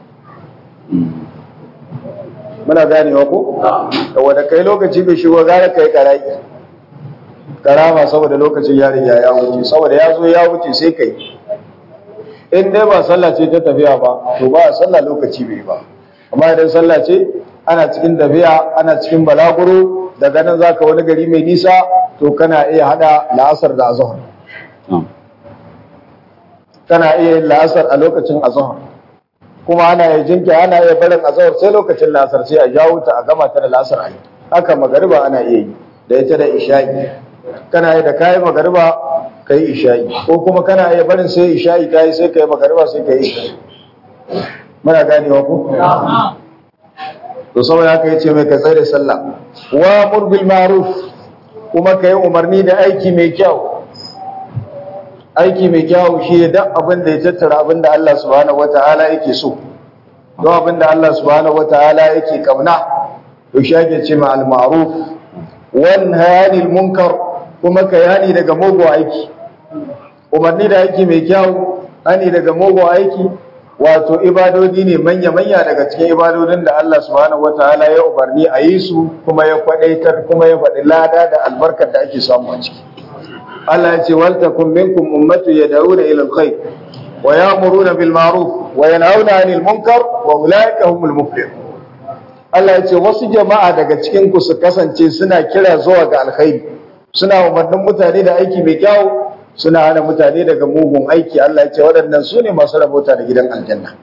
muna ganewa ko da wanda kai lokaci bai shigo gara kai karai karama saboda lokacin ya riga ya wuce saboda ya zo ya wuce sai kai in dai ba sallah ce ta tafiya ba to ba sallah lokaci bai ba amma idan sallah ce ana cikin tafiya ana cikin balaguro daga nan zaka wani gari mai nisa to kana iya hada la'asar da azhar kana iya yin la'asar a lokacin azhar kuma ana iya jinki ana iya barin azhar sai lokacin la'asar sai a jawo ta a gama ta da la'asar a yi haka magariba ana iya yi da ita da isha'i kana iya da kayi magariba ka yi isha'i ko kuma kana iya barin sai isha'i ta yi sai ka yi magariba sai ka yi isha'i muna ganewa ku to saboda haka yace mai ka tsare sallah wa mur bil ma'ruf kuma kai umarni da aiki mai kyau aiki mai kyau shi ne duk abin da ya tattara abin da Allah subhanahu wataala yake so don abin da Allah subhanahu wataala yake kauna to shi ake ce ma al ma'ruf wan hanil munkar kuma kai hani daga mugu aiki umarni da aiki mai kyau hani daga mugu aiki wato ibadodi ne manya-manya daga cikin ibadodin da Allah subhanahu wataala ya umarni a yi su kuma ya kwadaitar kuma ya faɗi lada da albarkar da ake samu a ciki Allah ya ce wal takum minkum ummatu yad'una ila alkhair wa ya'muruna bil ma'ruf wa yanhauna 'anil munkar wa ulaika humul muflihun Allah ya ce wasu jama'a daga cikin ku su kasance suna kira zuwa ga alkhairi suna umarnin mutane da aiki mai kyau suna hana mutane daga mugun aiki Allah ya ce waɗannan su ne masu rabota da gidan aljanna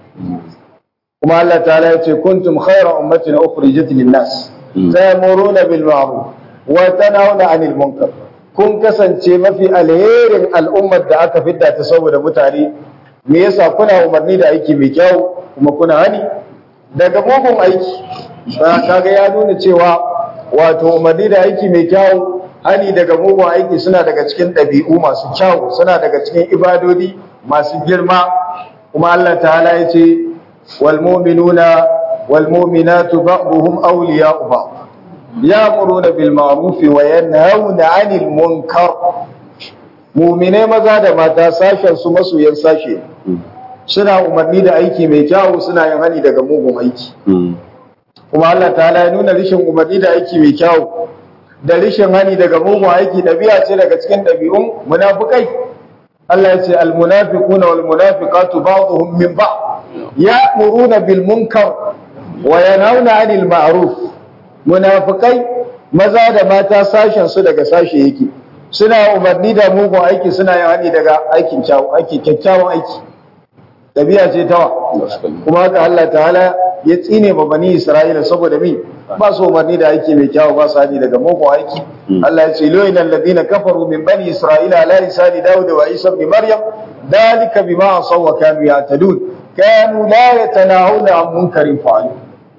kuma Allah ta'ala ya ce kuntum khayra ummatin ukhrijat lin-nas ta'muruna bil ma'ruf wa tanhauna 'anil munkar kun kasance mafi alherin al'ummar da aka fidda ta saboda mutane me yasa kuna umarni da aiki mai kyau kuma kuna hani daga mugun aiki ba kaga ya nuna cewa wato umarni da aiki mai kyau hani daga mugun aiki suna daga cikin ɗabi'u masu kyau suna daga cikin ibadodi masu girma kuma Allah ta'ala ya ce wal mu'minuna wal mu'minatu ba'dhum awliya'u ba'd ya'muruna bil ma'ruf wa yanhauna 'anil munkar mu'mine maza da mata sashen su masoyan sashe suna umarni da aiki mai kyau suna yin hani daga mugun aiki kuma Allah ta'ala ya nuna rishin umarni da aiki mai kyau da rishin hani daga mugun aiki ɗabi'a ce daga cikin ɗabi'un munafukai Allah ya ce almunafiquna wal munafiqatu ba'dhum min ba'd ya'muruna bil munkar wa yanhauna 'anil ma'ruf munafikai maza da mata sashen su daga sashe yake suna umarni da mugun aiki suna yin hani daga aikin kyawu aiki kyakkyawan aiki ɗabi'a ce tawa kuma haka Allah ta'ala ya tsine ma bani Isra'ila saboda mi ba su umarni da aiki mai kyawu ba su hani daga mugun aiki Allah ya ce loyin alladhina kafaru min bani Isra'ila ala lisani Dawud wa Isa ibn Maryam dalika bima asaw wa kanu ya'tadun kanu la yatanahuna an munkarin fa'alu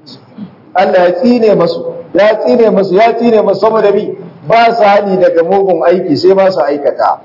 Allah ya tsine masu ya tsine masu ya tsine masu saboda mi ba su hani daga mugun aiki sai ba su aikata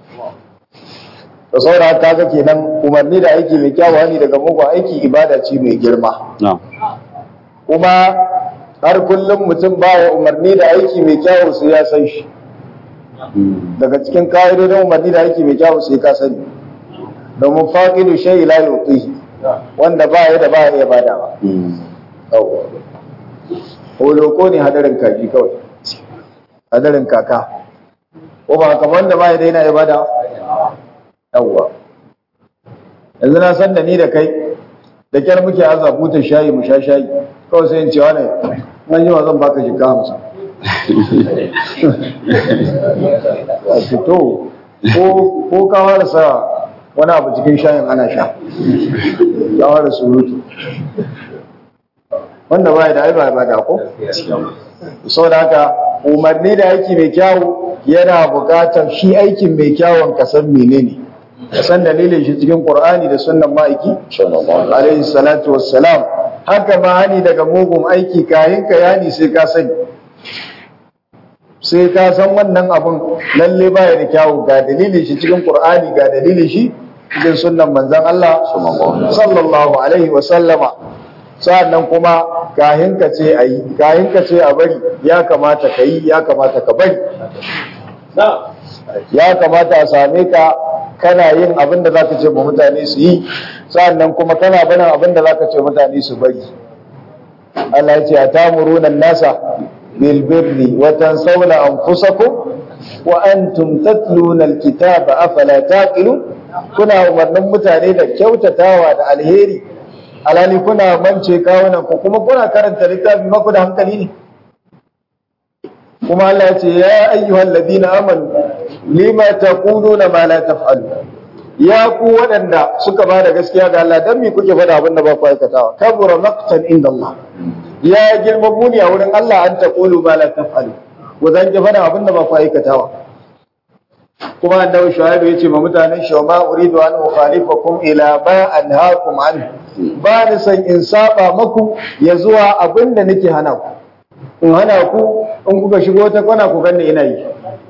da saura ta ga kenan umarni da aiki mai kyawu hani daga mugun aiki ibada ce mai girma kuma har kullum mutum baya umarni da aiki mai kyawu sai ya san shi daga cikin ka'idodin umarni da aiki mai kyawu sai ka sani domin faqidu shay la yuti wanda ba ya da ba ya iya badawa yawa holoko ne hadarin kaji kawai hadarin kaka ko ba kamar wanda ba ya daina ibada yawwa yanzu na san da ni da kai da kyar muke aza buta shayi mu sha shayi kawai sai in cewa ne nan yi zan baka shiga hamsin a fito ko ka sa wani abu cikin shayin ana sha ya ware surutu wanda ba da ai ba ba da ko sau da haka umarni da aiki mai kyawu yana bukatar shi aikin mai kyawun kasan menene kasan dalilin shi cikin qur'ani da sunnan ma'aiki alaihi salatu wassalam haka ma hani daga mugun aiki kayan ka yani sai ka sani sai ka san wannan abun lalle baya da kyawu ga dalilin shi cikin qur'ani ga dalilin shi cikin sunnan manzon Allah sallallahu alaihi wasallama sa'annan kuma kahin ka ce a yi kahin ka ce a bari ya kamata ka yi ya kamata ka bari ya kamata a same ka kana yin abin da za ka ce ma mutane su yi sa'annan kuma kana barin abin da za ka ce mutane su bari Allah ya ce a tamuruna nasa bil birri wa tansawna anfusakum wa antum tatluna alkitaba afala taqilun kuna umarnin mutane da kyautatawa da alheri alhali kuna mance kawunan ku kuma kuna karanta littafi maku da hankali ne kuma Allah ya ce ya ayyuhal ladina amanu lima taquluna ma la taf'alu ya ku waɗanda suka ba da gaskiya ga Allah dan me kuke faɗa abin da ba ku aikatawa kabura maqtan inda Allah ya girma muni a wurin Allah an taqulu ma la taf'alu ku zan ki faɗa abin da ba ku aikatawa kuma annabi shuaibu yace ma mutanen shi ma uridu an ukhalifakum ila ma anhaakum an ba ni san in saba maku ya zuwa abin da nake hana ku in hana ku in kuka shigo ta kwana ku ganni ina yi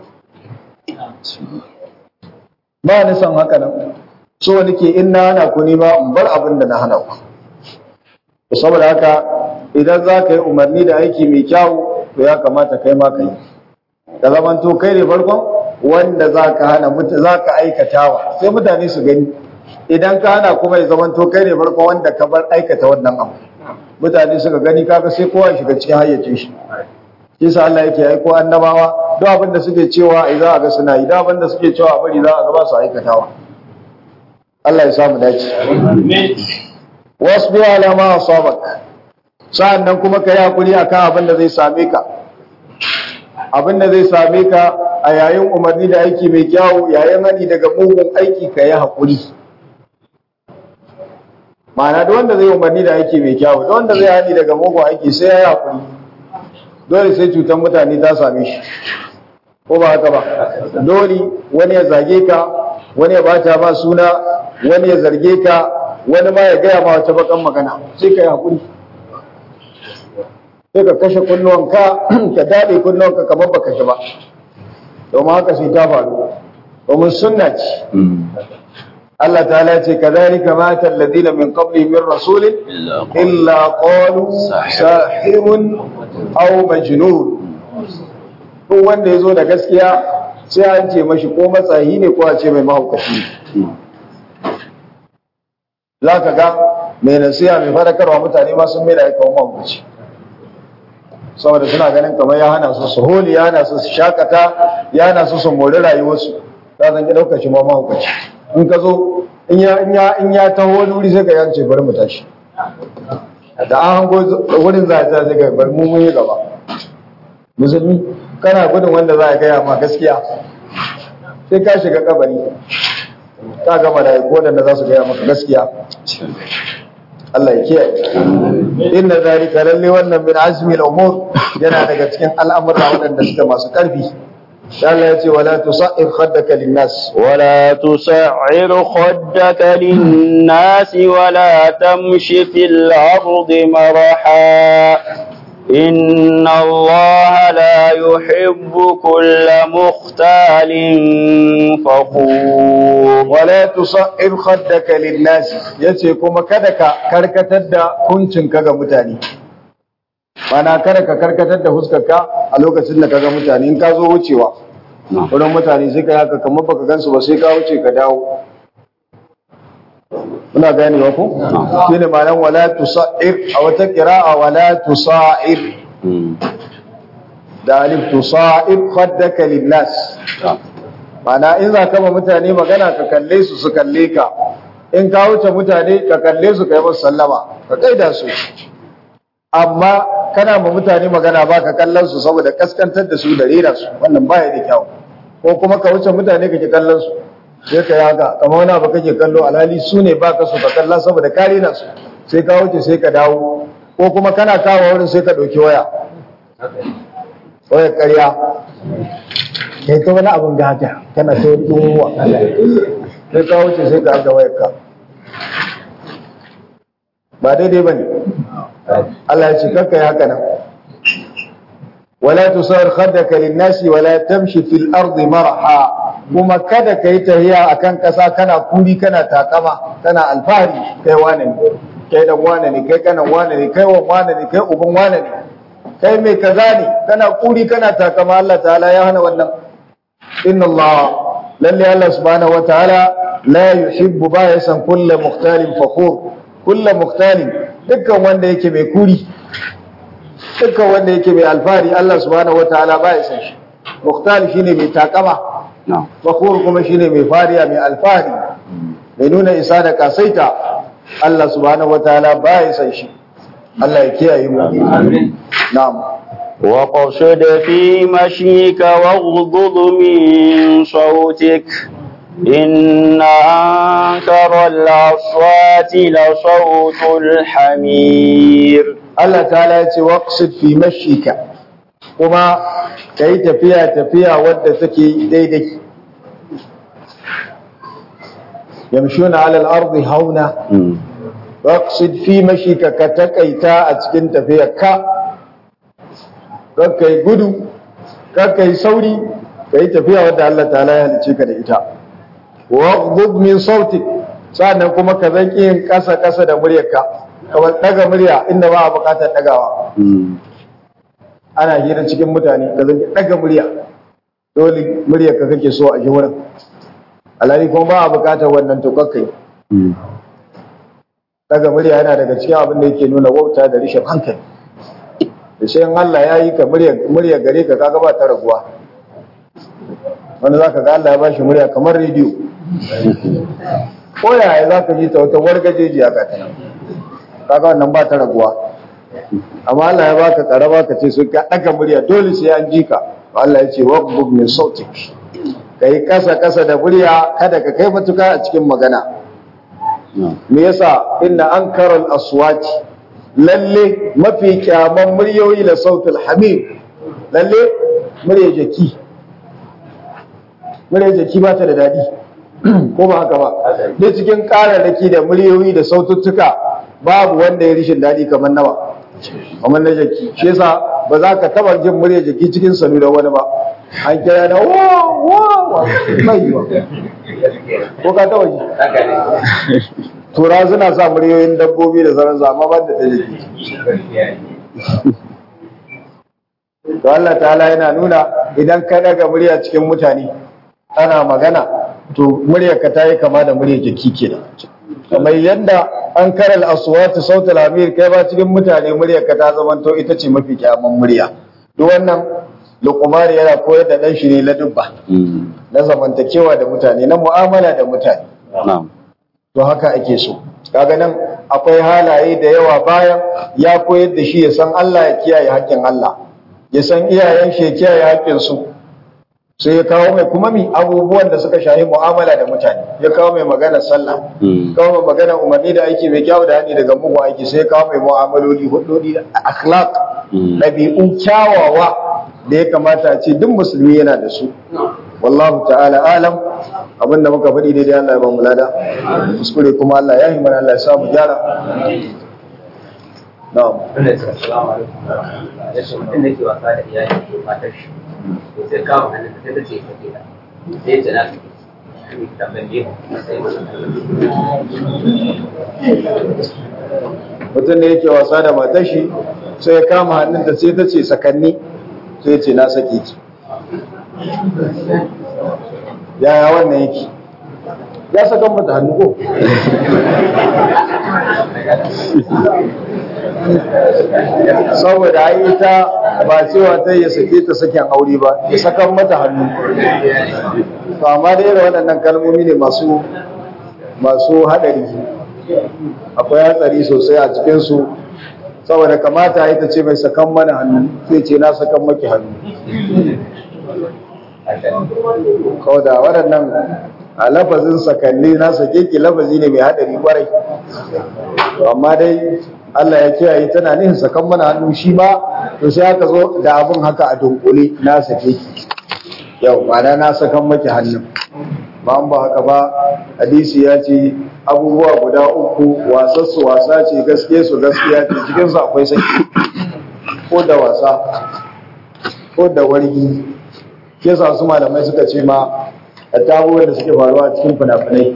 ba ni san haka nan so nake in na hana ku ni ma in bar abin da na hana ku saboda haka idan za ka yi umarni da aiki mai kyau to ya kamata kai ma ka yi da zamanto kai ne farkon wanda za ka hana za ka aikatawa sai mutane su gani idan ka hana kuma ya zamanto kai ne farkon wanda ka bar aikata wannan abu mutane suka gani kaga sai kowa shiga cikin hayyacin shi kisa Allah yake aiko annabawa duk abin da suke cewa ai za a ga suna yi duk abin da suke cewa a bari za a ga ba su aikatawa Allah ya samu dace wasbi ala ma asabak sa'annan kuma kai hakuri akan abin da zai same ka abin da zai same ka a yayin umarni da aiki mai kyawu yayin hani daga mugun aiki ka yi haƙuri ma'ana da wanda zai umarni da aiki mai kyawu da wanda zai hani daga mugun aiki sai ya yi haƙuri dole sai cutar mutane ta same shi ko ba haka ba dole wani ya zage ka wani ya bata ma suna wani ya zarge ka wani ma ya gaya ma wata bakan magana sai ka yi haƙuri sai ka kashe kunnuwanka ka daɗe kunnuwanka kamar ba kashe ba domin haka sai ta faru domin sunna ce Allah ta'ala ce kadhalika mata alladhina min qabli min rasulin illa qalu sahirun aw majnun ko wanda yazo da gaskiya sai an ce mashi ko matsayi ne ko a ce mai mahaukaci zaka ga mai nasiha mai fadakarwa mutane ma sun mai da aika mahaukaci saboda suna ganin kamar ya hana su su holi ya hana su su shakata ya hana su su mori rayuwarsu ta zan ki ɗaukar shi ma mahaukaci in ka zo in ya in ya in ya taho wani wuri sai ka yance bari mu tashi da an hango wurin za a ta sai ka bari mu mun yi gaba musulmi kana gudun wanda za a gaya ma gaskiya sai ka shiga kabari ka gama da ko da za su gaya maka gaskiya Allah ya kiyaye inna zalika lalle wannan min azmi al-umur yana daga cikin al'amura waɗanda suke masu ƙarfi Allah ya ce wala tusa'ir khaddaka lin-nas ولا تسعر خدك للناس ولا تمش في الأرض مرحا إن الله لا يحب كل مختال فخور wala tusa'ir khaddaka lin-nas yace kuma kada ka karkatar da kuncinka ga mutane mana kada ka karkatar da huskarka a lokacin da kaga mutane in ka zo wucewa wurin mutane sai ka haka kamar baka gansu ba sai ka wuce ka dawo muna gane wa ku shine ma'anar wala tusa'ir a wata qira'a wala tusa'ir da alif tusa'ib khaddaka linnas mana in za ka ma mutane magana ka kalle su su kalle ka in ka wuce mutane ka kalle su ka yi musu sallama ka kaida su amma kana ma mutane magana ba ka kallon su saboda kaskantar da su da rera su wannan baya da kyau ko kuma ka wuce mutane ka ki kallon su sai ka yaga kamar wani abu kake kallo alhali su ne ba ka so ka kalla saboda ka rera su sai ka wuce sai ka dawo ko kuma kana kawo wurin sai ka ɗauki waya wayar ƙarya kai ta wani abin gata kana ta wani ɗumuwa sai ka wuce sai ka aga wayar ka ba daidai ba ne Allah ya ce kakka yi haka nan wala tusawar khaddaka linnasi wala tamshi fil ardi marha kuma kada kai tahiya akan kasa kana kuri kana takama kana alfahari kai wane ne kai dan wane ne kai kanan wane ne kai wan wane ne kai uban wane ne kai mai kaza ne kana kuri kana takama Allah ta'ala ya hana wannan inna Allah lalle Allah subhanahu wataala la yuhibbu ba ya san kullu mukhtalin fakhur kullu mukhtalin dukkan wanda yake mai kuri dukkan wanda yake mai alfahari Allah subhanahu wataala ba ya san shi mukhtal shine mai takama fakhur kuma shine mai fariya mai alfahari mai nuna isa da kasaita Allah subhanahu wataala ba ya san shi Allah ya kiyaye mu amin na'am وقصد في مشيك واغضض من صوتك إن أنكر الأصوات لصوت الحمير Allah ta'ala ya ce waqsid fi mashika kuma kai tafiya tafiya wadda take daidai yamshuna 'ala al-ardi hauna waqsid fi mashika ka takaita a cikin tafiyarka kakkai gudu kakkai sauri kai tafiya wadda Allah ta'ala ya halice ka da ita waqdud min sautik sannan kuma ka zanki yin kasa kasa da muryarka kamar daga murya inda ba a bukatar dagawa ana hira cikin mutane ka zanki daga murya dole muryarka kake so a ji wurin alhali kuma ba a bukatar wannan to kakkai daga murya yana daga cikin abin da yake nuna wauta da rishin hankali da shi Allah ya yi ka murya gare ka kaga ba ta raguwa wanda za ka ga Allah ya ba shi murya kamar rediyo ko yaya za ka ji ta wata wargajeji a ka tana kaga wannan ba ta raguwa amma Allah ya baka karama ka ce su ka daga murya dole sai an ji ka Allah ya ce waqbub min sautik kai kasa kasa da murya kada ka kai matuka a cikin magana me yasa inna ankaral aswati lalle mafi kyaman muryoyi da sautul hamid lalle murya jaki murya jaki ba ta da daɗi ko ba haka ba da cikin ƙararraki da muryoyi da saututtuka babu wanda ya rishin daɗi kamar nawa kamar na jaki shi yasa ba za ka taɓa jin murya jaki cikin sanu da wani ba an kira na wa wa wa mai yiwa ko ka taɓa ji tura suna sa muryoyin dabbobi da sauransu amma ban da ta jiki to Allah ta'ala yana nuna idan ka daga murya cikin mutane ana magana to muryarka ta yi kama da muryar jiki kenan kamar yadda an karal aswatu sautul amir kai ba cikin mutane muryarka ta zamanto ita ce mafi kyaman murya duk wannan luqmani yana koyar da dan shi ne ladubba na zamantakewa da mutane na mu'amala da mutane to haka ake so kaga nan akwai halaye da yawa bayan ya koyar da shi ya san Allah ya kiyaye haƙƙin Allah ya san iyayen shi ya kiyaye haƙƙin su sai ya kawo mai kuma mi abubuwan da suka shahi mu'amala da mutane ya kawo mai magana sallah kawo mai magana umarni da aiki mai kyau da hani daga mugu aiki sai ya kawo mai mu'amaloli hudodi akhlaq ɗabi'u kyawawa da ya kamata a ce duk musulmi yana da su wallahu ta'ala alam abinda muka faɗi daidai Allah ya ba mu lada kuskure kuma Allah ya yi mana Allah ya sa mu gyara na'am mutum da ke wasa da iyali matar shi to sai kama hannun sai ta ce ta ke da sai ta na shi tambayin biyu sai mutum da yake wasa da matar shi sai ya kama hannunta sai ta ce sakanni sai ce na sake ki yaya wannan yake ya saka mata hannu ko saboda ai ita ba cewa ta ya sake ta sakin aure ba ya sakan mata hannu to amma da irin waɗannan kalmomi ne masu masu haɗari akwai hatsari sosai a cikinsu saboda kamata ita ce mai sakan mana hannu sai ce na sakan maki hannu kawai da waɗannan a lafazin sakalli na sake ki lafazi ne mai haɗari kwarai amma dai Allah ya kiyaye tana nihin sakan mana hannu shi ma to sai aka zo da abin haka a dunkule na sake ki yau ma'ana na sakan maki hannun ba an ba haka ba hadisi ya ce abubuwa guda uku wasassu wasa ce gaske su gaskiya ce cikinsu akwai saki ko da wasa ko da wargi ke sa su malamai suka ce ma a tabuwar da suke faruwa cikin fina-finai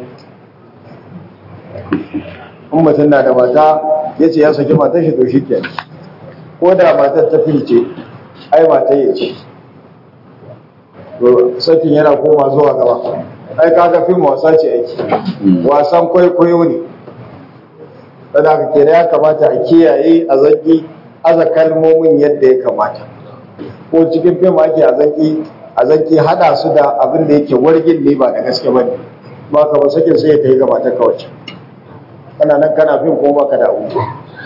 in mutum na da mata ya ce ya saki matar shi to shi ke ko da matar ta filce ai matar ya ce to sakin yana koma zuwa gaba ai kaga fim wasa ce aiki wasan kwaikwayo ne kada ka kera ya kamata a kiyaye a zaki aza kalmomin yadda ya kamata ko cikin fim ake a zaki a zaki hada su da abin da yake wargin ne ba da gaske bane ba ka ba sakin sai ya kai gaba ta kawai kana nan kana fim ko baka da abu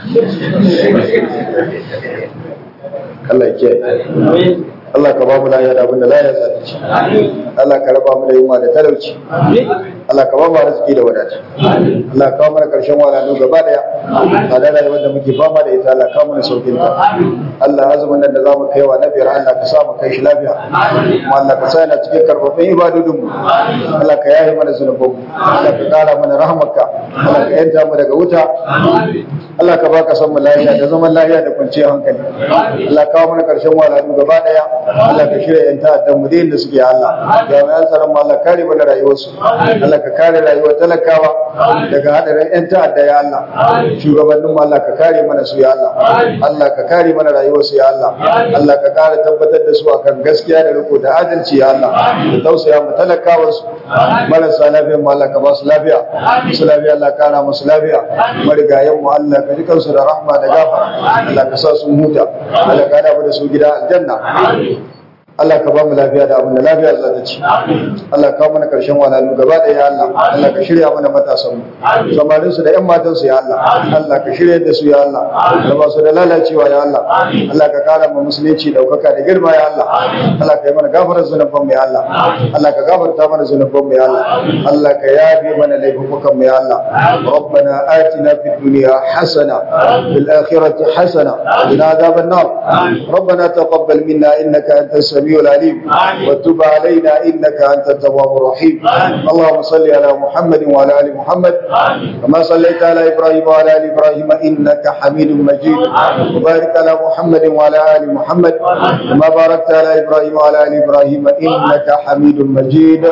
Allah ya kiyaye Allah ka ba mu lafiya da abin da lafiya za ta ci. Allah ka raba mu da yunwa da talauci. Allah ka ba mu arziki da wadata. Allah ka kawo mana karshen walalu gaba daya. A da rayuwar da muke fama da ita Allah ka mana saukin ta. Allah azumin nan da zamu kai wa na biyar Allah ka sa mu kai shi lafiya. Kuma Allah ka sa yana cikin karfafin ibadodin mu. Allah ka yaye mana zunubanmu. Allah ka kara mana rahmarka. Allah ka yanta mu daga wuta. Allah ka baka son mu lafiya da zaman lafiya da kwanciyar hankali. Allah ka kawo mana karshen walalu gaba daya. Allah ka shirya yan ta'addan mu da suke Allah jami'an tsaron Allah kare mana rayuwarsu Allah ka kare rayuwar talakawa daga hadarin yan ta'adda ya Allah shugabannin mu Allah ka kare mana su ya Allah Allah ka kare mana rayuwarsu ya Allah Allah ka kare tabbatar da su akan gaskiya da riko da adalci ya Allah da tausaya mu talakawa su marasa lafiya mu Allah ka ba su lafiya su lafiya Allah ka kara musu lafiya marigayen mu Allah ka ji kansu da rahma da gafara Allah ka sa su huta Allah ka hada mu da su gida aljanna Allah ka ba mu lafiya da abin da lafiya za ta ci. Allah ka mana karshen walalu gaba da ya Allah. Allah ka shirya mana matasan mu. Samarin su da ƴan matan su ya Allah. Allah ka shirya da su ya Allah. Da ba su da lalacewa ya Allah. Allah ka kara mu musulunci daukaka da girma ya Allah. Allah ka yi mana gafarar zunuban mu ya Allah. Allah ka gafarta mana zunuban mu ya Allah. Allah ka yafe mana laifukan mu ya Allah. ربنا آتنا في الدنيا حسنة في الآخرة حسنة وقنا عذاب النار ربنا تقبل منا إنك أنت السميع العليم وتب علينا إنك أنت التواب الرحيم اللهم صل على محمد وعلى آل محمد كما صليت على إبراهيم وعلى آل إبراهيم إنك حميد مجيد وبارك على محمد وعلى آل محمد كما باركت على إبراهيم وعلى آل إبراهيم إنك حميد مجيد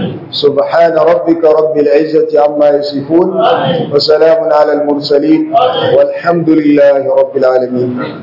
سبحان ربك رب العزة عما يصفون وسلام على المرسلين والحمد لله رب العالمين